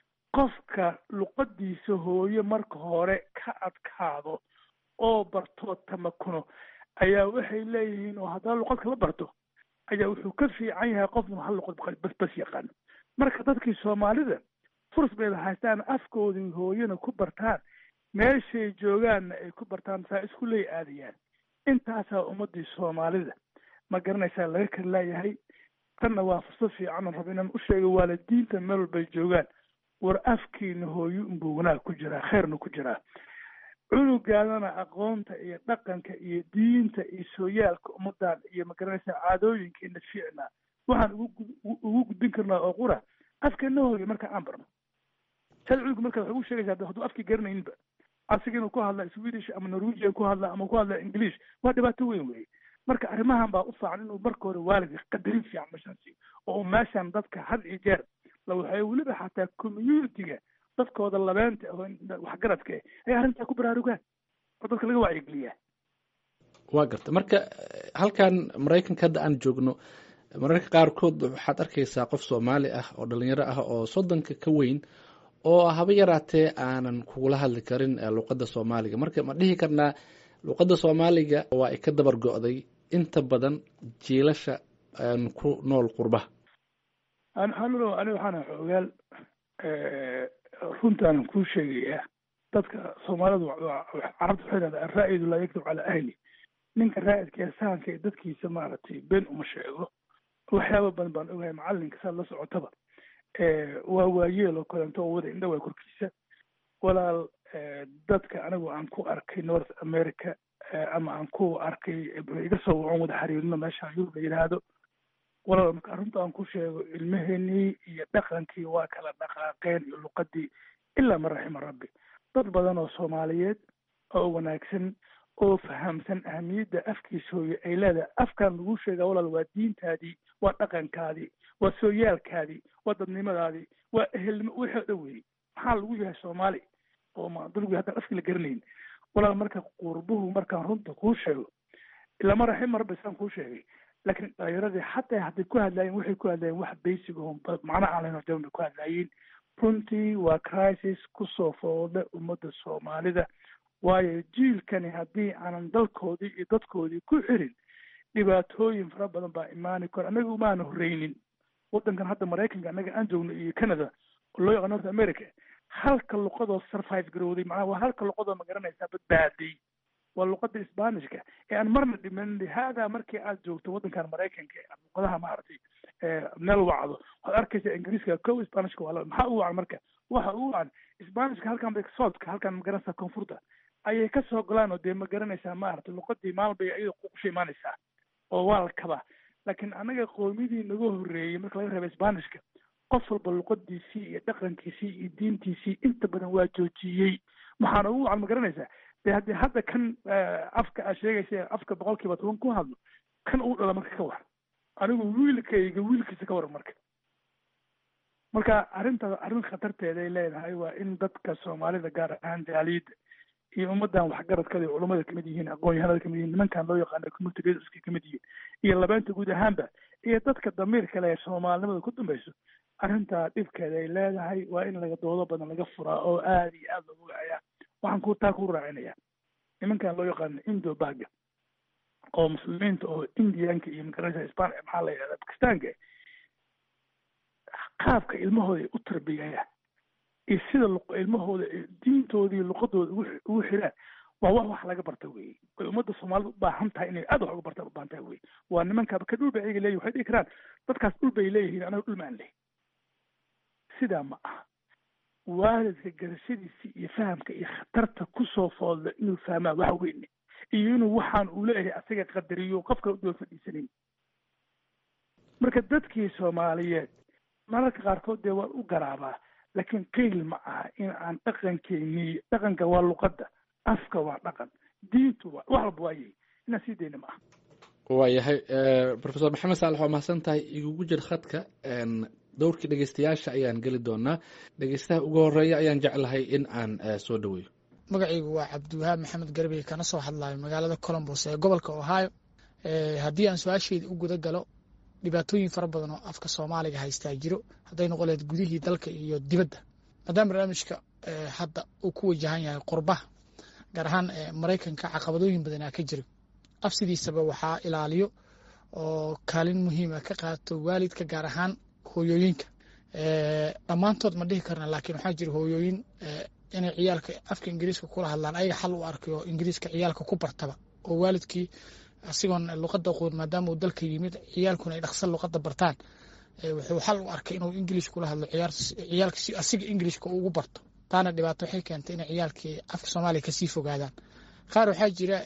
qofka luqadiisa hooye marka hore ka adkaado oo bartoo tamakuno ayaa waxay leeyihiin oo haddana luqad kala barto ayaa wuxuu ka fiican yahay qofnu hal luqad bas bas yaqaano marka dadkii soomaalida furs bayda haystaan afkoodii hooyana ku bartaan meeshay joogaanna ay ku bartaan saa isku ley aadayaan intaasaa ummadii soomaalida ma garanaysaa laga kala laayahay tanna waa fursad fiican rabo inaan u sheego waalidiinta meel walbay joogaan war afkiina hooyo unbuu wanaag ku jiraa khayrna ku jiraa cunugaadana aqoonta iyo dhaqanka iyo diinta iyo sooyaalka ummadan iyo magaranaysa caadooyinkeena fiicnaa waxaan ugu gudbin karnaa oo qura afkeena hooyo marka aan barno sad cunuga marka waxay ugu sheegaysaa hadduu afkii garanayninba asiga inuu ku hadla swedish ama norwegian ku hadla ama ku hadla english waa dhibaato weyn weye marka arrimahan baa u faacan inuu marka hore waalidka qadarin fiican meeshaan siiyo oo meeshaan dadka had iyo jeer la waxay weliba xataa communitiga dadkooda labeenta oo waxgaradka eh ayaa arrintaa ku baraarugaan oo dadka laga wacyigeliyaa waa garta marka halkan maraykanka hadda aan joogno mararka qaarkood waxaad arkaysaa qof soomaali ah oo dhalinyaro ah oo soddonka ka weyn oo haba yaraatee aanan kugula hadli karin luqadda soomaaliga marka ma dhihi karnaa luqadda soomaaliga waa ay ka dabar go-day inta badan jiilasha ku nool qurbaha anlo ani waxaana xoogaal runtaanan kuu sheegayaa dadka soomaalidu carabta waxay dhahdaa araa'idu laa yaktub calaa ahli ninka raa'idka ee sahanka ee dadkiisa maaragtay been uma sheego waxyaaba badan baan ogahay macalinka saad la socotaba waa waayeel oo kalento oo wada indha waa korkiisa walaal dadka anigu aan ku arkay north america ama aan ku arkay iga soo wacon wada xiriirino meesha yurub la yidhaahdo walaal marka arrinta aan ku sheego ilmaheenii iyo dhaqankii waa kala dhaqaaqeen iyo luqadii ilaa man raxima rabbi dad badan oo soomaaliyeed oo wanaagsan oo fahamsan ahamiyadda afkiisa hooye ay leedahay afkan lagu sheegaa walaal waa diintaadii waa dhaqankaadii waa sooyaalkaadii waa dadnimadaadii waa ehelnimo wixii o dhan weeyey maxaa lagu yahay soomaali oo madulgu haddaan afkii la garanayn walaal marka qurbuhu markaan runta kuu sheego ilama raxima rabbi saan kuu sheegay laakiin dhalinyaradii xataa hadday ku hadlaayeen waxay ku hadlaayeen wax basic oo macna aan lahayn oo jaban bay ku hadlaayeen runtii waa crisis kusoo foodha ummadda soomaalida waayo jiilkani haddii aanan dalkoodii iyo dadkoodii ku xirin dhibaatooyin fara badan baa imaani karo annaga umaana horreynin waddankan hadda maraykanka annaga aan joogno iyo canada oo loo yaqaan north america halka luqadoo survive garowday macnaha waa halka luqadoo magaranaysaa badbaaday waa luqada sbanishka ee aan marna dhimanin haadaa markii aad joogto waddankan maraykanka ee luqadaha maaragtay meel wacdo waxaad arkaysa ingiriiska ko sbanishka waa maxaa u wacan marka waxa u wacan sbanishka halkan bay soodka halkan magaranaysaa koonfurta ayay kasoo golaan oo dee ma garanaysaa maaragtay luqadii maalin bay iyada kusha imaanaysaa oo waa la kabaa laakiin annaga qoomiyadii naga horreeyey marka laga reeba sbanishka qof walba luqadiisii iyo dhaqankiisii iyo diintiisii inta badan waa joojiyey maxaana ugu wacan ma garanaysaa de haddii hadda kan afka aad sheegaysa afka boqol kiiba toban ku hadlo kan uu dhala marka ka war anigu wiilkayga wiilkiisa ka waran marka marka arrinta arrin khatarteeday leedahay waa in dadka soomaalida gaar ahaan jaaliyadda iyo ummadan waxgaradkada iyo culamada kamid yihiin aqoon-yahanada kamid yihiin nimankan loo yaqaano community leaderska kamid yihiin iyo labeenta guud ahaanba iyo dadka damiirka leh ee soomaalinimada ku dambayso arrintaa dhibkeeda ay leedahay waa in laga doodo badan laga furaa oo aada iyo aada loogu wacayaa waxaan ku taa ku raacinaya nimankan loo yaqaano indo baga oo muslimiinta oo indianka iyo magaranaysa span maxaa la yidhahda bakistaanka qaabka ilmahooda ay u tarbiyayaan iyo sida ilmahooda diintooda iyo luqadooda ugu xiraan waa wax wax laga barta weye way ummadda soomaalida u baahan tahay inay aad wax uga barta u baahan tahay weye waa nimankaaba ka dhul bay ayaga leeyihin waxay dhihi karaan dadkaas dhul bay leeyihiin anaga dhul maan leh sidaa ma aha waalidka garashadiisa iyo fahamka iyo khatarta kusoo foodla inuu fahmaa wax weyne iyo inuu waxaan uu leeyahay asaga qadariyo qof kale udaba fadhiisanin marka dadkii soomaaliyeed mararka qaarkood dee waan u garaabaa laakiin qiil ma aha in aan dhaqankeeni dhaqanka waa luqadda afka waa dhaqan diintu waa wax walba waayay inaan sii dayna ma aha waayahay profesor maxamed saalax waa mahadsan tahay igugu jir khadka dowrkii dhegeystayaasha ayaan geli doonaa dhegeystaha ugu horeeya ayaan jeclahay in aan soo dhaweeyo magacaygu waa cabdiwahaab maxamed garbey kana soo hadlayo magaalada colombos ee gobolka ohio haddii aan su-aasheyda u guda galo dhibaatooyin fara badan oo afka soomaaliga haystaa jiro hadday noqon lahayd gudihii dalka iyo dibadda maadaama barnaamijka hadda uu ku wajahan yahay qurbaha gaar ahaan maraykanka caqabadooyin badanaa ka jiro af sidiisaba waxaa ilaaliyo oo kaalin muhiima ka qaato waalidka gaar ahaan hooyooyinka dhammaantood ma dhihi karna laakiin waxaa jira hooyooyin inay ciyaalka afka ingiriiska kula hadlaan ayaga xal u arkayo ingiriiska ciyaalka ku bartaba oo waalidkii asigoon luqadda aqoon maadaama uu dalka yimid ciyaalkuna ay dhaqsan luqadda bartaan wuxuu xal u arkay inuu ingilish kula hadlo ciyaalka si asiga ingilishka ugu barto taana dhibaato waxay keentay inay ciyaalkii afka soomaaliya kasii fogaadaan qaar waxaa jira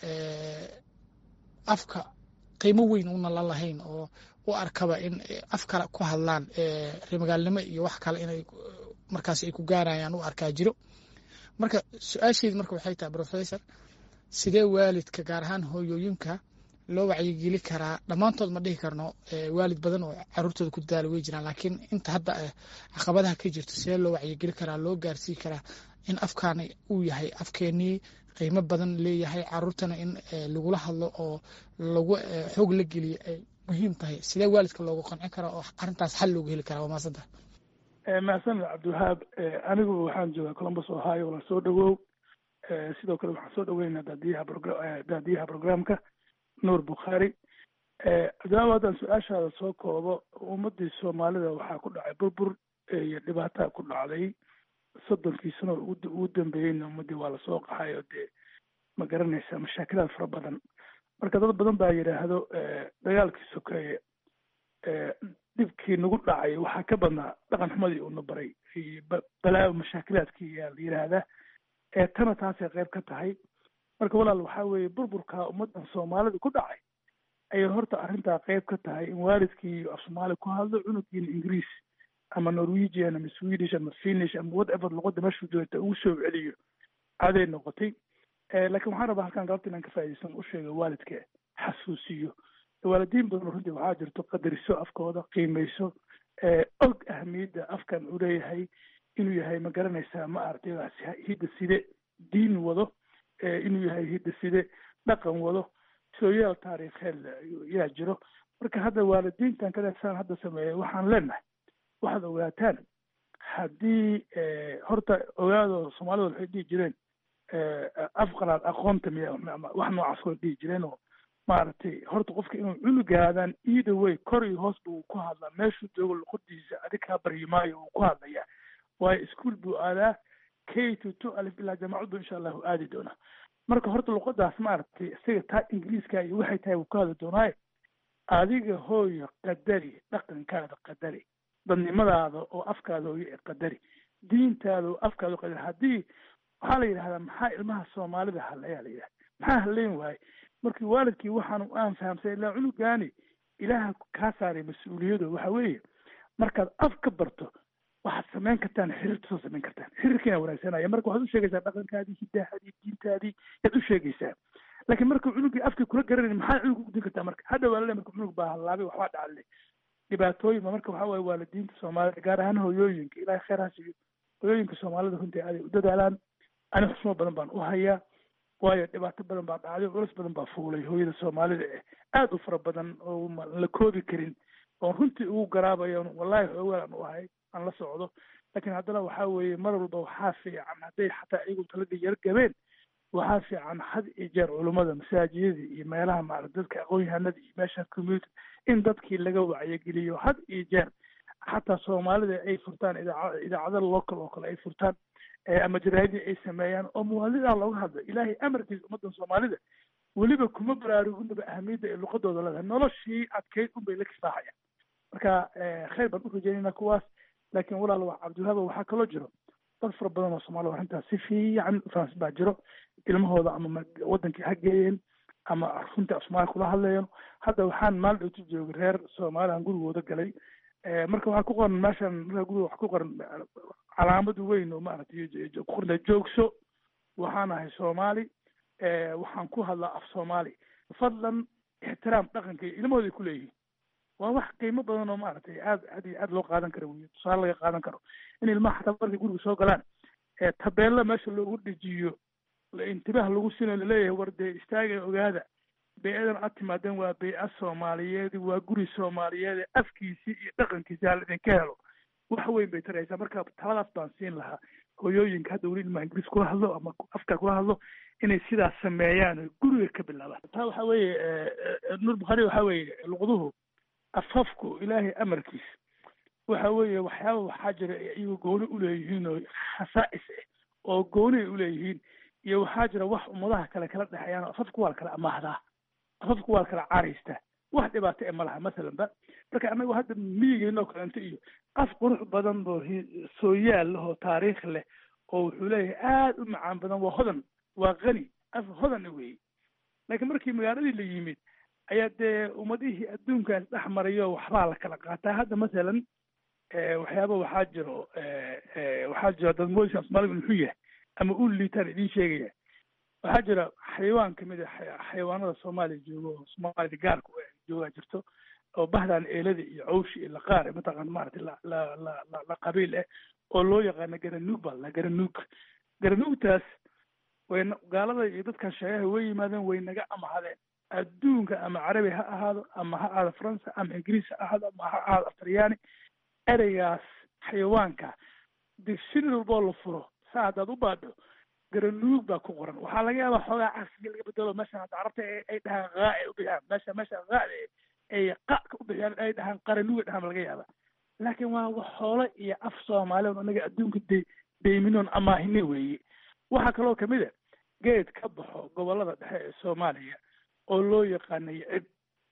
afka qiimo weyn una la lahayn oo u arkaba in af kale ku hadlaan remagaalnimo iyo wax kale inay markaas ay ku gaarayaan u arkaa jiro marka su-aasheedi marka waxay tahay professor sidee waalidka gaar ahaan hooyooyinka loo wacyigeli karaa dhammaantood ma dhihi karno waalid badan oo caruurtooda ku dadaala way jiraan laakiin inta hadda caqabadaha ka jirto sidee loo wacyigeli karaa loo gaarsii karaa in afkaani uu yahay afkeenii qiimo badan leeyahay caruurtana in lagula hadlo oo lagu xoog la geliyo ay muhiim tahay sidee waalidka loogu qancin karaa oo arrintaas xal loogu heli karaa waa maasanta mahadsaned cabdiwahaab anigu waxaan joogaa columbus ohio la soo dhawow sidoo kale waxaan soo dhaweynaa daadiyaha daadiyaha programka nuur bukhaari cabdiwahaab haddaan su-aashaada soo koobo ummadii soomaalida waxaa ku dhacay burbur iyo dhibaataa ku dhacday soddonkii sano ugu dambeeyeyna ummadii waa lasoo qaxay oo dee ma garanaysa mashaakilaad fara badan marka dad badan baa yidhaahdo dagaalkii sokeeye dhibkii nagu dhacay waxaa ka badnaa dhaqan xumadii uuna baray iyo balaayo mashaakilaadkii yaa la yidhaahdaa ee tana taasay qayb ka tahay marka walaal waxaa weeye burburka ummaddan soomaalida ku dhacay ayay horta arrintaa qayb ka tahay in waalidkii af soomaali ku hadlo cunugiina ingiriis ama norwegian ama swedish ama finish ama whatever luqadda meeshuu joogta ugu soo celiyo caday noqotay laakiin waxaan rabaa halkan galabta inaan ka faa'iidaysan u sheego waalidka xasuusiyo waalidiin badan runtii waxaa jirto qadariso afkooda qiimayso og ahamiyadda afkan uu leeyahay inuu yahay ma garanaysaa ma aragtay hidda side diin wado inuu yahay hidda side dhaqan wado sooyaal taariikheed yaa jiro marka hadda waalidiintan kaleesaan hadda sameeyay waxaan leenahay waxaad ogaataan haddii horta ogaado soomaalida waxay dhihi jireen afqalaad aqoonta miya wax noocaas way dhihi jireen oo maaragtay horta qofka inuu cunugaadaan either way kor iyo hoos buu ku hadlaa meeshuu joogo luqadiisa adig kaa baryi maayo uu ku hadlayaa waayo ischool buu aadaa k to two alif ilaa jaamacad buu insha allahu aadi doonaa marka horta luqadaas maaragtay isaga taa ingiliiska iyo waxay tahay wuu ku hadli doonaaye adiga hooyo qadari dhaqankaada qadari dadnimadaada oo afkaada hooyo ee qadari diintaada oo afkaada qadari haddii waxaa la yidhahdaa maxaa ilmaha soomaalida hadlayaa la yidhahda maxaa hadlayn waaye markii waalidkii waxaan aan fahamsay ilaa cunugaani ilaaha kaa saaray mas-uuliyado waxa weeye markaad af ka barto waxaad samayn kartaan xiriirta soo samayn kartaan xiriirkiina wanaagsanaya marka waxaad u sheegaysaa dhaqankaadii hidaahadii diintaadii yaad u sheegaysaa laakiin marka cunugii afkii kula garanayn maxaa cunug ugudin kartaa marka hadha waa lale marka cunug baa hallaabay waxbaa dhacale dhibaatooyin ba marka waxaa waaye waalidiinta soomaalida gaar ahaan hooyooyinka ilaahay khayr ha siiyo hooyooyinka soomaalida runtii aaday u dadaalaan ani xusmo badan baan u hayaa waayo dhibaato badan baa dhacday culus badan baa fuulay hooyada soomaalida eh aada u fara badan oo la koobi karin oon runtii ugu garaabayo wallahi xoogaan aan u ahay aan la socdo laakiin haddana waxaa weeye mar walba waxaa fiican hadday xataa iyagu taladii yar gabeen waxaa fiican had iyo jeer culummada masaajidada iyo meelaha maarata dadka aqoon-yahanada iyo meesha community in dadkii laga wacyageliyo had iyo jeer xataa soomaalida ay furtaan idaaca idaacada local oo kale ay furtaan ama jaraadii ay sameeyaan oo muwaadinidaa looga hadlo ilaahay amarkiisa ummaddan soomaalida weliba kuma baraaruginaba ahamiyadda ay luqadooda leedahay noloshii adkeyd unbay la kifaaxayaan marka khayr baan u rajeynayna kuwaas laakiin walaal wax cabdiwahaaba waxaa kaloo jiro dad fara badan oo soomaalida arrintaas si fiican fahamsan baa jiro ilmahooda ama wadankii ha geeyeen ama runtii af soomaaliya kula hadlayeen hadda waxaan maal dhowti joogay reer soomaaliyan gurigooda galay marka waxaa ku qoran meeshan marka guriga wax ku qoran calaamad weyn oo maaragtay ku qorna joogso waxaan ahay soomaali waxaan ku hadlaa af soomaali fadlan ixtiraam dhaqanka iyo ilmahooday ku leeyihiin waa wax qiimo badan oo maaragtay aad aad iyo aad loo qaadan karo wey tusaale laga qaadan karo in ilmaha xataa markay guriga soo galaan tabeella meesha loogu dejiyo intibaah lagu sinayo laleeyahay war dee istaaga ogaada bey-adan aad timaadeen waa bey-a soomaaliyeed waa guri soomaaliyeed afkiisii iyo dhaqankiisi hala idinka helo wax weyn bay taraysaa marka taladaas baan siin lahaa hooyooyinka hadda weli ilmaha ingiriis kula hadlo ama afka kula hadlo inay sidaas sameeyaan oo guriga ka bilaabaan taa waxa weeye nuur bukhaari waxa weeye luqduhu afafku ilaahay amarkiis waxa weeye waxyaaba waxaa jira iyagu gooni uleeyihiin oo khasaa'is ah oo gooni ay uleeyihiin iyo waxaa jira wax ummadaha kale kala dhexeeyaan afafku waa la kala amaahdaa afafku waa kala caaraystaa wax dhibaato e ma laha masalanba marka anagu hadda miyigeynoo kalento iyo af qurux badan oo sooyaal leh oo taariikh leh oo wuxuu leeyahay aada u macaan badan waa hodan waa qani af hodana weeye laakiin markii magaaladii la yimid ayaa dee ummadihii adduunkaas dhex marayo waxbaa la kala qaataa hadda masalan waxyaaba waxaa jiro waxaa jiro dad moodiskan soomaaliga muxuu yahay ama u liitaan idiin sheegaya waxaa jira xayawaan kamid a xayawaanada soomaaliya joogo oo soomaalida gaarka joogaa jirto oo bahdan eelada iyo cawshi iyo laqaar mataqaana maaragtay la la la la la qabiil ah oo loo yaqaano garanuug baa la garanuug garanuugtaas way gaalada iyo dadkan sheegaha way yimaadeen way naga amahadeen adduunka ama carabi ha ahaado ama ha ahaado faransa ama ingiriis ha ahaado ama ha ahaado aftaryaani ereygaas xayawaanka dictionary walboo la furo saa haddaad u baadho garanuug baa ku qoran waxaa laga yaabaa xoogaa casriga laga bedelo meeshan hadda carabta ay dhahaan haa ay u bixiyaan meesha meesha haada ay qaka u bixiyaan ay dhahaan qaranuuga dhahaan laga yaaba laakiin waa wax xoolo iyo af soomaaliya on anaga adduunka de deyminoon amaahine weeye waxaa kaloo kamid a geed ka baxo gobolada dhexe ee soomaaliya oo loo yaqaanayo cib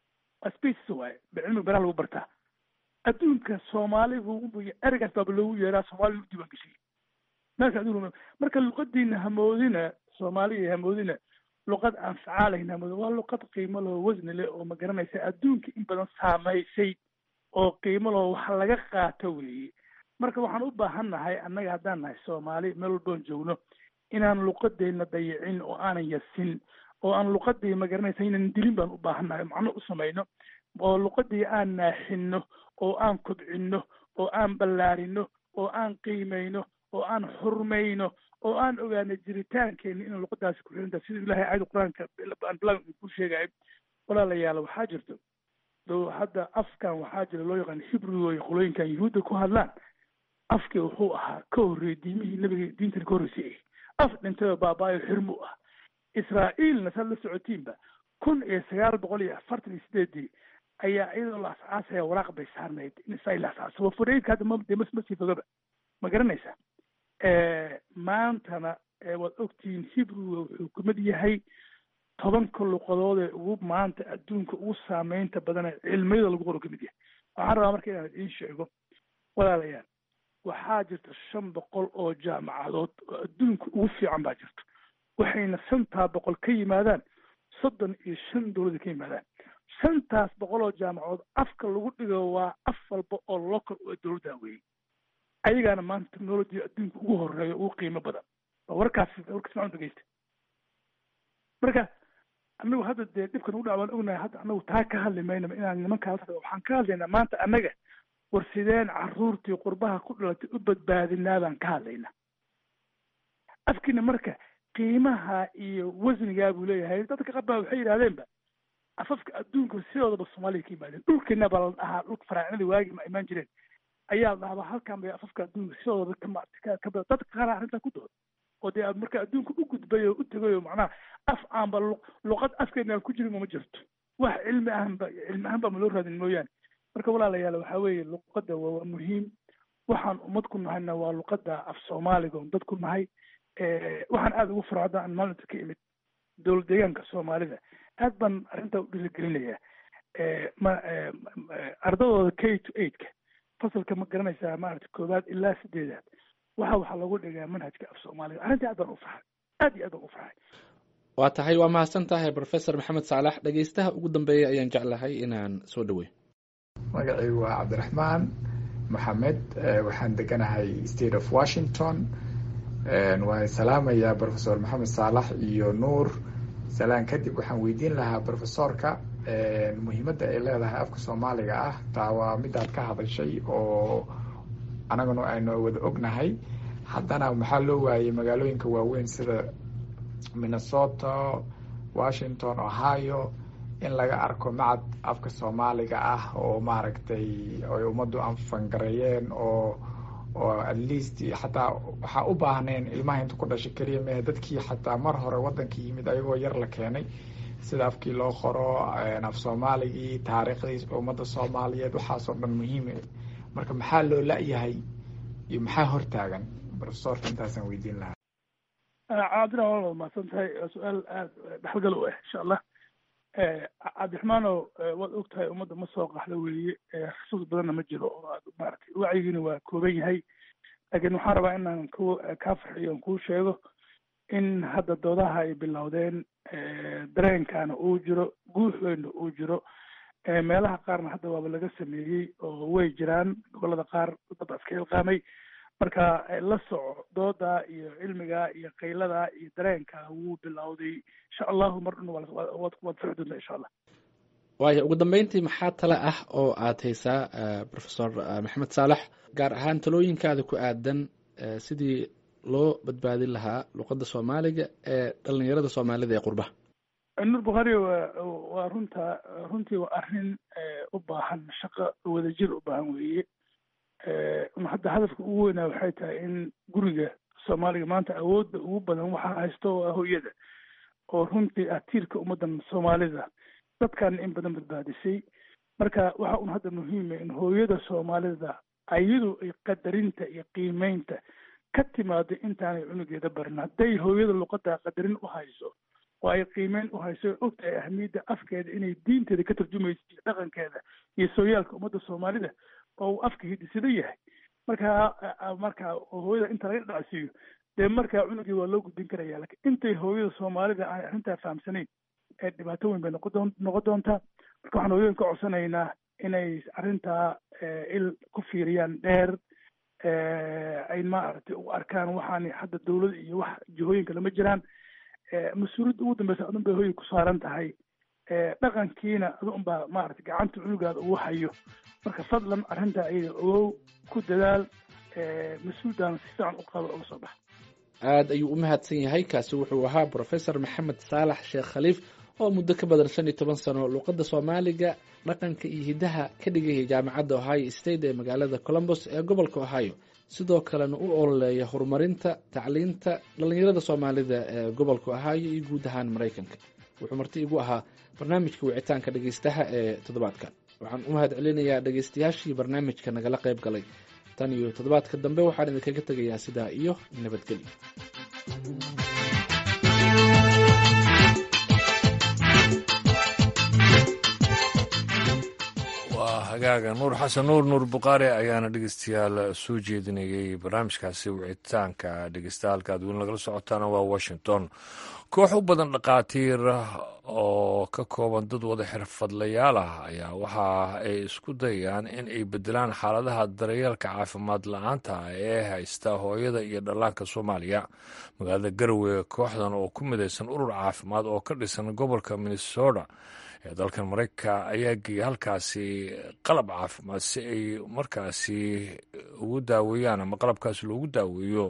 species waaye cilmiga beraha lagu bartaa adduunka soomaaligu ereygaas baaba loogu yeeraa soomaaliya u diiwaan geshay meelka adduunka marka luqadiina hamoodina soomaaliya hamoodina luqad aan facaalayn hamoodina waa luqad qiimo leh oo wasni leh oo ma garanaysa adduunka in badan saamaysay oo qiimo leh wax laga qaato weeye marka waxaan u baahannahay annaga haddaan nahay soomaali meel walboon joogno inaan luqadeenna dayicin oo aanan yasin oo aan luqadii ma garanaysa inaan dilin baan u baahannahay macno u samayno oo luqadii aan naaxinno oo aan kobcinno oo aan ballaarino oo aan qiimayno oo aan xurmayno oo aan ogaano jiritaankeena inaan luqadaasi ku xirinta sida ilahay aayada qur-aanka aan bilaw ku sheegayo walaalayaal waxaa jirto do hadda afkan waxaa jira loo yaqaan hibrigo iyo qolooyinkan yuhuudda ku hadlaan afkii wuxuu ahaa ka horreeyey diimihii nabiga diintani ka horreysay af dhintay oo baabaayo xirmu ah israa'iilna saad la socotiinba kun iyo sagaal boqol iyo afartan iyo sideedii ayaa iyadoo la asaasaya waraaq bay saarnayd in israa'iil la asaaso wafareydka hadda ma de mas ma sii fogaba ma garanaysa maantana waad ogtihiin hibriga wuxuu kamid yahay tobanka luqadood ee ugu maanta adduunka ugu saameynta badan ee cilmiyada lagu qoro kamid yahay waxaan rabaa marka inaan idiin sheego walaalayaal waxaa jirta shan boqol oo jaamacadood oo adduunka ugu fiican baa jirto waxayna shantaa boqol ka yimaadaan soddon iyo shan dowlada ka yimaadaan shantaas boqol oo jaamacadood afka lagu dhigo waa af walba oo local oo dowladda weeye ayagaana maanta technology adduunka ugu horeeyo ugu qiimo badan waa warkaas warkaas macun dhegeysta marka anagu hadda dee dhibkan ugu dhac waan ognahay hadda anagu taa ka hadli maynaba inaan nimankaas waxaan ka hadlaynaa maanta annaga war sideen carruurtii qurbaha ku dhalatay u badbaadinaa baan ka hadlaynaa afkiina marka qiimaha iyo wasnigaa buu leeyahay dadka qabbaa waxay yidhahdeenba afafka adduunka sidoodaba soomaaliya ka yimaadeen dhulkeena baa la dhahaa dhulka faraacinada waagi ma imaan jireen ayaa la dhahabaa halkan bay afafka adduunka sidooda ka dadka qaar arrintaa ku dooda oo dee marka adduunka u gudbay oo u tegay oo macnaha af aanba luqad afkeena aan ku jirin uma jirto wax cilmi ahanba cilmi ahaan ba ma loo raadin mooyaane marka walaalayaal waxaa weeye luqadda waa muhiim waxaan ummad ku nahayna waa luqadda af soomaaliga on dad ku nahay waxaan aada ugu faro hadda aan maalinta ka imid dowlad deegaanka soomaalida aad baan arrintaa u dhiirigelinayaa ma ardadooda k to eightka fasalka ma garanaysaa maaragta koowaad ilaa sideedaad waxa waxaa lagu dhigaa manhajka af soomaaliga arrintii aad baan u farxay aad iyo aad baan u farxay waa tahay waa mahadsan tahay professor maxamed saalax dhegeystaha ugu dambeeya ayaan jeclahay inaan soo dhaweyn magacaygu waa cabdiraxmaan maxamed waxaan deganahay state of washington waan salaamayaa professor maxamed saalax iyo nuur salaan kadib waxaan weydiin lahaa professorka muhiimadda ay leedahay afka soomaaliga ah taa waa midaad ka hadashay oo anaguna aynu wada ognahay haddana maxaa loo waayey magaalooyinka waaweyn sida minnesota washington ohio in laga arko macad afka soomaaliga ah oo maaragtay ay ummaddu anfangareeyeen oo oo at least xataa waxaa u baahneen ilmaha inta ku dhashay keliya mehe dadkii xataa mar hore waddanka yimid ayagoo yar la keenay sida afkii loo qoro af soomaaligii taariikhdii ummadda soomaaliyeed waxaasoo dhan muhiim marka maxaa loo la-yahay iyo maxaa hortaagan profesorka intaasaan weydiin lahaa cabdina waa mahadsan tahay waa su-aal aada dhexalgal u ah insha allah cabdiraxmaanow waad og tahay ummadda ma soo qaxda weeye xusuus badanna ma jiro oo aad maaragtay wacyigiina waa kooban yahay laakiin waxaan rabaa inaan ku kaa farxiyo aan kuu sheego in hadda doodaha ay bilowdeen dareenkaana uu jiro guuxweynna uu jiro meelaha qaarna hadda waaba laga sameeyey oo way jiraan gobolada qaar dad iska ilqaamay marka la soco dooda iyo cilmiga iyo qaylada iyo dareenka wuu bilowday insha allahu mar dhan waad fici doontaa insha allah waaya ugu dambeyntii maxaa tale ah oo aad haysaa professor maxamed saalax gaar ahaan talooyinkaada ku aadan sidii loo badbaadin lahaa luqadda soomaaliga ee dhalinyarada soomaalida ee qurbaha nur bukhari wa waa runta runtii waa arrin u baahan shaqo wadajir u baahan weeye hadda hadafka ugu weynaa waxay tahay in guriga soomaaliga maanta awoodda ugu badan waxaa haysto oo ah hooyada oo runtii ah tiirka ummaddan soomaalida dadkan in badan badbaadisay marka waxa un hadda muhiima in hooyada soomaalida ayadu ay qadarinta iyo qiimeynta ka timaado intaanay cunugeeda barin hadday hooyada luqadda qadarin u hayso oo ay qiimeyn u hayso og tahay ahmiyadda afkeeda inay diinteeda ka tarjumayso iyo dhaqankeeda iyo sooyaalka ummadda soomaalida oo uu afka hidisada yahay markaa markaa hooyada inta laga dhacsiiyo dee markaa cunugii waa loo gudbin karaya lakin intay hooyada soomaalida aan arrintaa fahamsanayn ee dhibaato weyn bay noqon noqon doontaa marka waxaan hooyooyin ka codsanaynaa inay arrintaa il ku fiiriyaan dheer ay maaragtay u arkaan waxaan hadda dawlad iyo wax jihooyinka lama jiraan mas-uuliyadda ugu dambeysa adun bay hooyay ku saaran tahay dhaqankiina adu unbaa maaragtay gacanta cunugaada ugu hayo marka fadlan arrintaa ayada ogow ku dadaal mas-uuldaana si fiican u qabo uga soo baxa aada ayuu u mahadsan yahay kaasi wuxuu ahaa professor maxamed saalax sheekh khaliif oo muddo ka badan shan iyo toban sano luuqadda soomaaliga dhaqanka iyo hiddaha ka dhigayay jaamacadda ohio state ee magaalada colombos ee gobolka ohio sidoo kalena u ololeeya horumarinta tacliinta dhallinyarada soomaalida ee gobolka ohio iyo guud ahaan maraykanka wuxuu marti igu ahaa barnaamijka wicitaanka dhegeystaha ee toddobaadkan waxaan u mahad celinayaa dhegeystayaashii barnaamijka nagala qayb galay tan iyo toddobaadka dambe waxaan idinkaga tegayaa sidaa iyo nabadgelyo waa hagaaga nuur xasan nuur nuur bukhaari ayaana dhegeystayaal soo jeedinayay barnaamijkaasi wicitaanka dhegeystahalka aad weli nagala socotaana waa washington koox u badan dhakhaatiir oo ka kooban dad wada xirfadlayaal ah ayaa waxa ay isku dayayaan in ay bedelaan xaaladaha daryeelka caafimaad la-aanta ee haysta hooyada iyo dhallaanka soomaaliya magaalada garowe kooxdan oo ku midaysan urur caafimaad oo ka dhisan gobolka minnesota ee dalkan maraykanka ayaa geeyay halkaasi qalab caafimaad si ay markaasi ugu daaweeyaan ama qalabkaasi loogu daaweeyo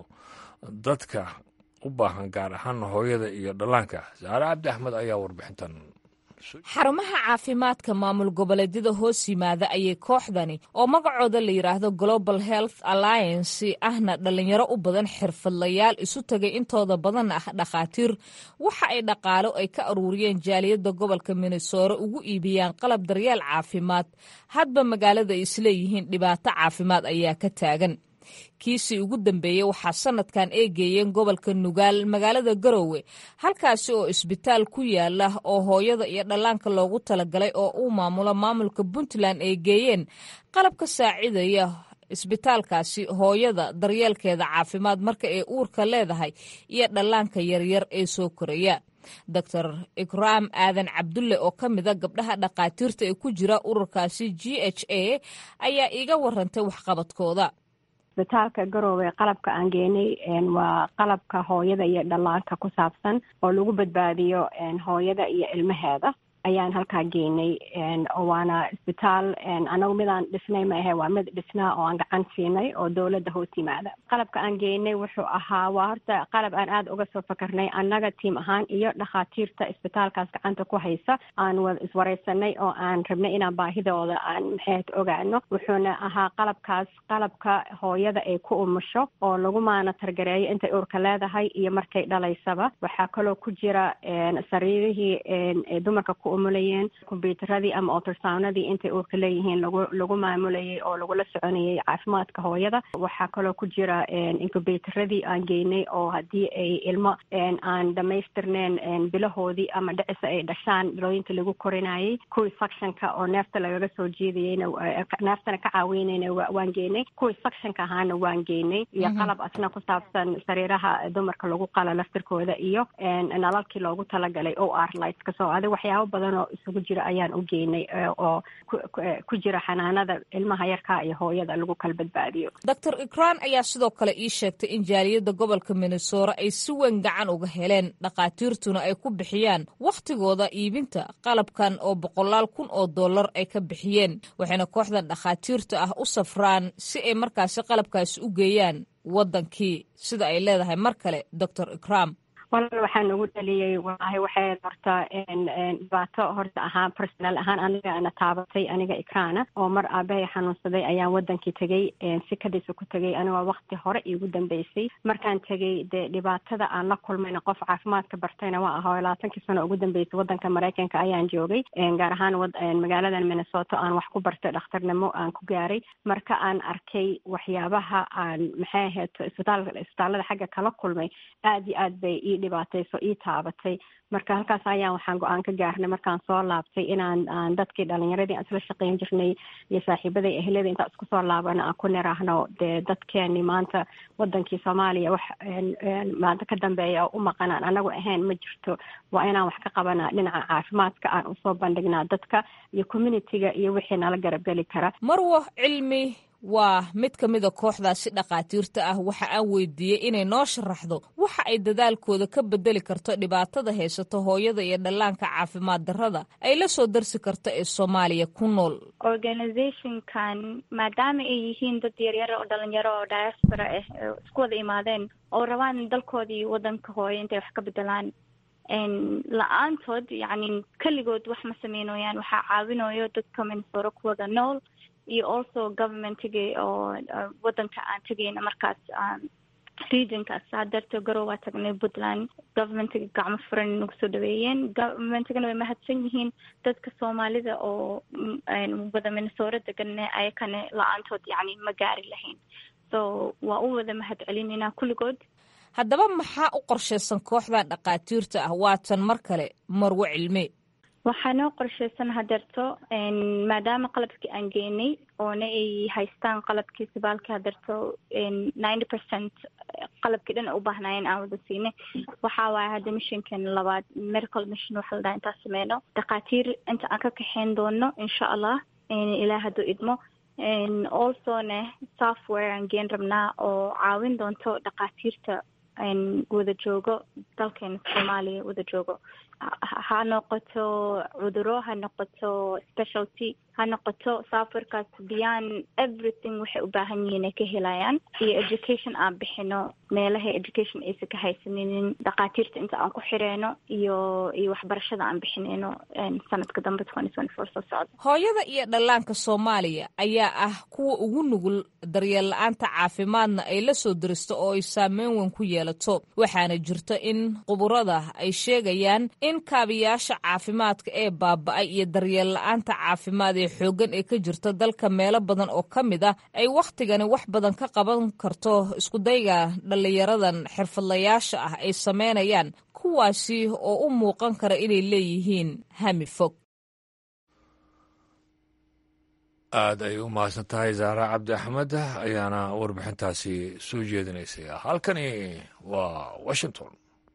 dadka u baahan gaar ahaan hooyada iyo dhallaanka saare cabdi axmed ayaa warbixintan xarumaha caafimaadka maamul goboleedyada hoos yimaada ayay kooxdani oo magacooda la yidhaahdo global health alliance ahna dhallinyaro u badan xirfadlayaal isu tagay intooda badan ah dhakhaatiir waxa ay dhaqaalo ay ka aruuriyeen jaaliyadda gobolka minnesore ugu iibiyaan qalab daryeel caafimaad hadba magaalada ay isleeyihiin dhibaato caafimaad ayaa ka taagan kiisii ugu dambeeyey waxaa sanadkan eegeeyeen gobolka nugaal magaalada garowe halkaasi oo isbitaal ku yaala oo hooyada iyo dhallaanka loogu talagalay oo uu maamulo maamulka puntland ay geeyeen qalab ka saacidaya isbitaalkaasi hooyada daryeelkeeda caafimaad marka ay uurka leedahay iyo dhallaanka yaryar ee soo koraya doctor ikraam aadan cabdulle oo ka mida gabdhaha dhakhaatiirta ee ku jira ururkaasi g h a ayaa iiga warantay waxqabadkooda isbitaalka garoowe qalabka aan geenay waa qalabka hooyada iyo dhallaanka ku saabsan oo lagu badbaadiyo hooyada iyo ilmaheeda ayaan halkaa geynay waana isbitaal anagu midaan dhisnay ma ahe waa mid dhisnaa oo aan gacan siinay oo dowladda hoos yimaada qalabka aan geynay wuxuu ahaa waa horta qalab aan aada uga soo fakarnay annaga tiim ahaan iyo dhakhaatiirta isbitaalkaas gacanta ku haysa aan wada iswareysanay oo aan rabnay inaan baahidooda aan maxeed ogaano wuxuuna ahaa qalabkaas qalabka hooyada ay ku umusho oo lagu maanatargareeyo intay uurka leedahay iyo markay dhalaysaba waxaa kaloo ku jira sariirihii dumarka ku ku umulayeen kombyuutaradii ama ultrasoundadii intay uurka leeyihiin lagu lagu maamulayay oo lagula soconayay caafimaadka hooyada waxaa kaloo ku jira incubaytaradii aan geynay oo haddii ay ilmo aan dhamaystirneen bilahoodii ama dhicisa ay dhashaan bilooyinka lagu korinayay kuwii suctionka oo neefta lagaga soo jiidayeyna neeftana ka caawiynayna waan geynay kuwii suctionka ahaana waan geynay iyo qalab asna ku saabsan sariiraha dumarka lagu qala laftirkooda iyo nalalkii loogu talagalay o r lightska soo adig waxyaabo badan oo isugu jira ayaan u geynay oo ku jira xanaanada ilmaha yarkaa iyo hooyada lagu kala badbaadiyo doctor ikran ayaa sidoo kale ii sheegtay in jaaliyadda gobolka minnesora ay si weyn gacan uga heleen dhakhaatiirtuna ay ku bixiyaan wakhtigooda iibinta qalabkan oo boqolaal kun oo dollar ay ka bixiyeen waxayna kooxdan dhakhaatiirta ah u safraan si ay markaasi qalabkaasi u geeyaan waddankii sida ay leedahay mar kale doctor ikram walaal waxaa nagu dhaliyey walahi waxay horta dhibaato horta ahaa personal ahaan aniga ana taabatay aniga ikraana oo mar aabahay xanuunsaday ayaan wadankii tegey sikadiisa ku tegey anigoo wakti hore iigu dambeysay markaan tegey dee dhibaatada aan la kulmayna qof caafimaadka bartayna waa ahoo labaatankii sano ugu dambeysay wadanka maraykanka ayaan joogay gaar ahaan magaaladan minnesota aan wax ku bartay dhakhtarnimo aan ku gaaray marka aan arkay waxyaabaha aan maxay ahayd isbitaal isbitaallada xagga kala kulmay aada iyo aad bay ii dhibaatayso ii taabatay marka halkaas ayaan waxaan go-aan ka gaarnay markaan soo laabtay inaan aan dadkii dhalinyaradii aan isla shaqeyn jirnay iyo saaxiibaday ehlada intaan isku soo laabana aan ku niraahno dee dadkeeni maanta wadankii soomaaliya wax maanta ka dambeeya oo u maqanaan anagu ahayn ma jirto waa inaan wax ka qabanaa dhinaca caafimaadka aan usoo bandhignaa dadka iyo communitiga iyo wixii nala garabgeli kara marwo cilmi waa mid ka mida kooxdaasi dhakhaatiirta ah waxa aan weydiiyey inay noo sharaxdo waxa ay dadaalkooda ka bedeli karto dhibaatada haysato hooyada iyo dhallaanka caafimaad darrada ay la soo darsi karto ee soomaaliya ku nool organizationkan maadaama ay yihiin dad yaryaro oo dhalinyaro oo diaspora ah isku wada imaadeen oo rabaan dalkoodii wadanka hooyo intay wax ka bedelaan la-aantood yacni keligood wax ma sameynooyaan waxaa caawinayo dadka minnesota ku wada nool iyo also governmentiga oo wadanka aan tegayna markaas regionkaas saa darteed garow waa tagnay puntland governmentiga gacmo furan nagu soo dhaweeyeen governmentigana way mahadsan yihiin dadka soomaalida oo wada minnesota degan ayakane la-aantood yacni ma gaari lahayn so waa u wada mahad celinayna kulligood haddaba maxaa u qorshaysan kooxdan dhakhaatiirta ah waatan mar kale marwo cilme waxaa noo qorshaysan hadeerto maadaama qalabkii aan geenay oona ay haystaan qalabkii sibaalkii hadeerto ninety percent qalabkii dhan u baahnaayeen aan wada siinay waxaa waaye hadda missionkan labaad medical mission waxa la dhaha intaan sameyno dhakhaatiir inta aan ka kaxeyn doono insha allah ilaa hadduu idmo alsone software aan geen rabnaa oo caawin doonto dhakhaatiirta wada joogo dalkeena soomaaliya wada joogo ha noqoto cuduro ha noqoto specialty ha noqoto softwarekaas beyond everything waxay u baahan yihiin ay ka helayaan iyo education aan bixino meelaha education aysan ka haysaninin dhakhaatiirta inta aan ku xireyno iyo iyo waxbarashada aan bixinayno sanadka dambe twenty twenty four soo socda hooyada iyo dhallaanka soomaaliya ayaa ah kuwa ugu nugul daryeel la-aanta caafimaadna ay la soo diristo oo ay saameyn weyn ku yeelato waxaana jirta in quburada ay sheegayaan in kaabiyaasha caafimaadka ee baaba-ay iyo daryeel la-aanta caafimaad ee xooggan ee ka jirta dalka meelo badan oo ka mid ah ay wakhtigani wax badan ka qaban karto iskudayga dhallinyaradan xirfadlayaasha ah ay sameynayaan kuwaasi oo u muuqan kara inay leeyihiin hami fog aad ay u mahadsan tahay zaara cabdi axmed ayaana warbixintaasi soo jeedinaysay halkani waa washington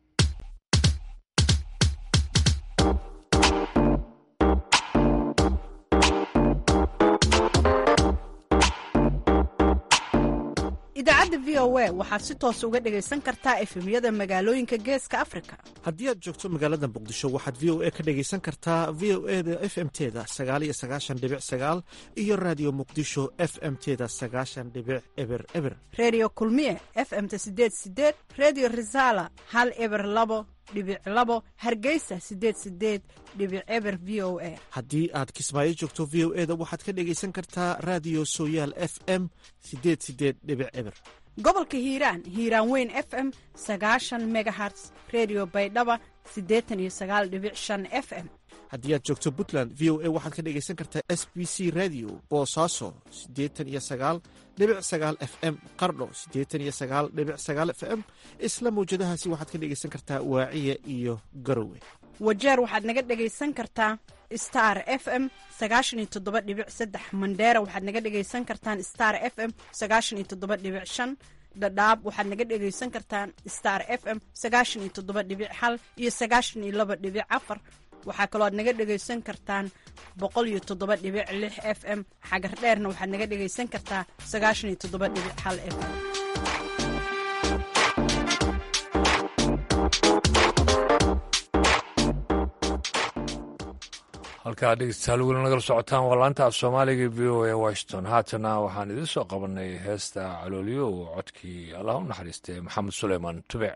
idaacadda v o a waxaad si toos uga dhegaysan kartaa efemyada magaalooyinka geeska afrika haddii aad joogto magaalada muqdisho waxaad v o a ka dhegaysan kartaa v o e da f m teda sagaaliyo sagaashan dhibic sagaal iyo raadiyo muqdisho f m teda sagaashan dhibic eber eber redio kulmiye f m ta sideed sideed redio resala hal eber labo dhibic labo hargeysa sideed sideed dhibic eber v o a haddii aad kismaayo joogto v o e da waxaad ka dhegaysan kartaa raadiyo sooyaal f m sideed sideed dhibic eber gobolka hiiraan hiiraan weyn f m sagaashan megaherts redio baydhaba siddeetan iyo sagaal dhibic shan f m haddii aad joogto puntland v o a waxaad ka dhegaysan kartaa s b c radio boosaaso siddeetan iyo sagaal dhibic sagaal f m qardho siddeetan iyo sagaal dhibic sagaal f m isla mawjadahaasi waxaad ka dhegaysan kartaa waaciya iyo garowe wajeer waxaad naga dhegaysan kartaa star f m sagaashan iyo toddoba dhibic saddex mandheera waxaad naga dhegaysan kartaan star f m sagaashan iyo toddoba dhibic shan dhadhaab waxaad naga dhegaysan kartaan star f m sagaashan iyo toddoba dhibic hal iyo sagaashan iyo laba dhibic afar waxaa kaloo aad naga dhegaysan kartaan boqol iyo toddoba dhibic lix f m xagar dheerna waxaad naga dhegaysan kartaa sagaashan iyo toddoba dhibic hal f m halkaa dhegeystayaal weli nagala socotaan waa laanta af soomaaliga v o a washington haatana waxaan idiin soo qabanay heesta calooliyo oo codkii allah u naxariistay maxamed suleyman tubec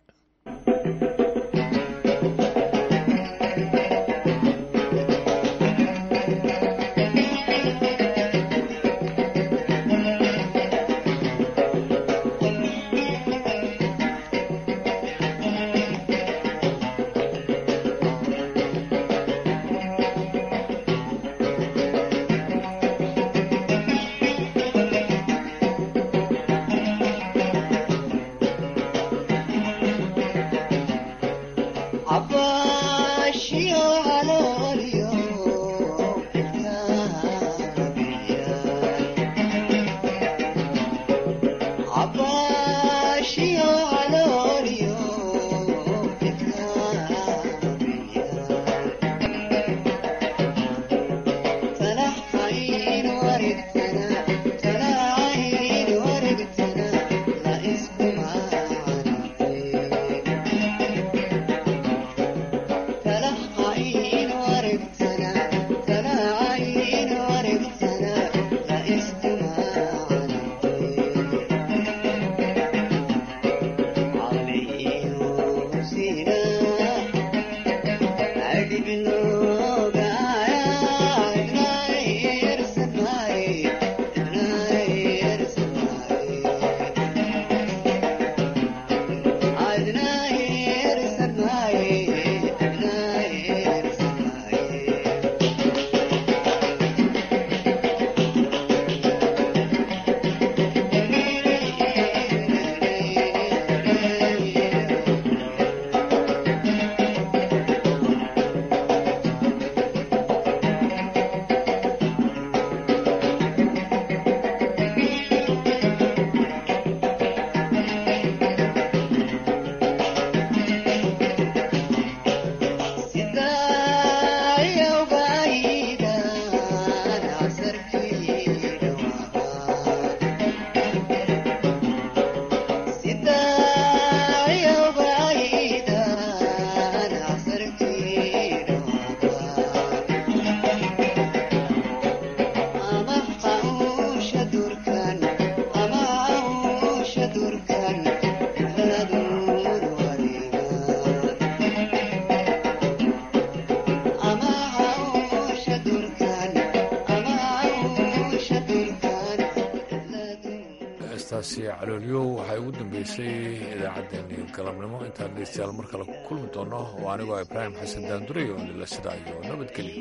heestaasi caloolyow waxay ugu dambeysay idaacaddeenii galabnimo intaan dhegeystayaal mar kale ku kulmi doono oo anigoo ibraahim xasan daanduray oo nila sidaa iyo nabadgelyo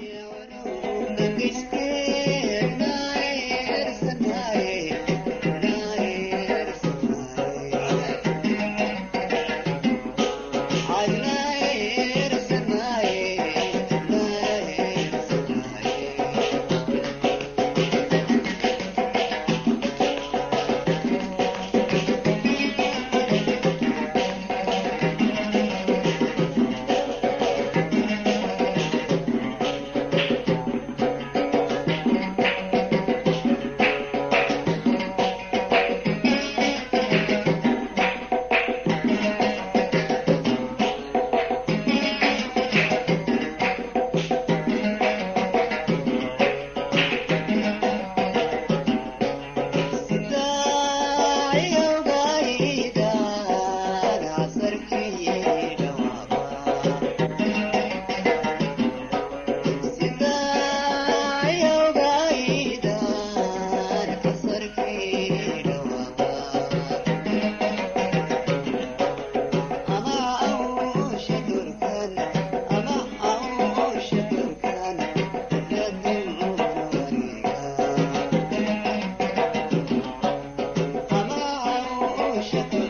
Washington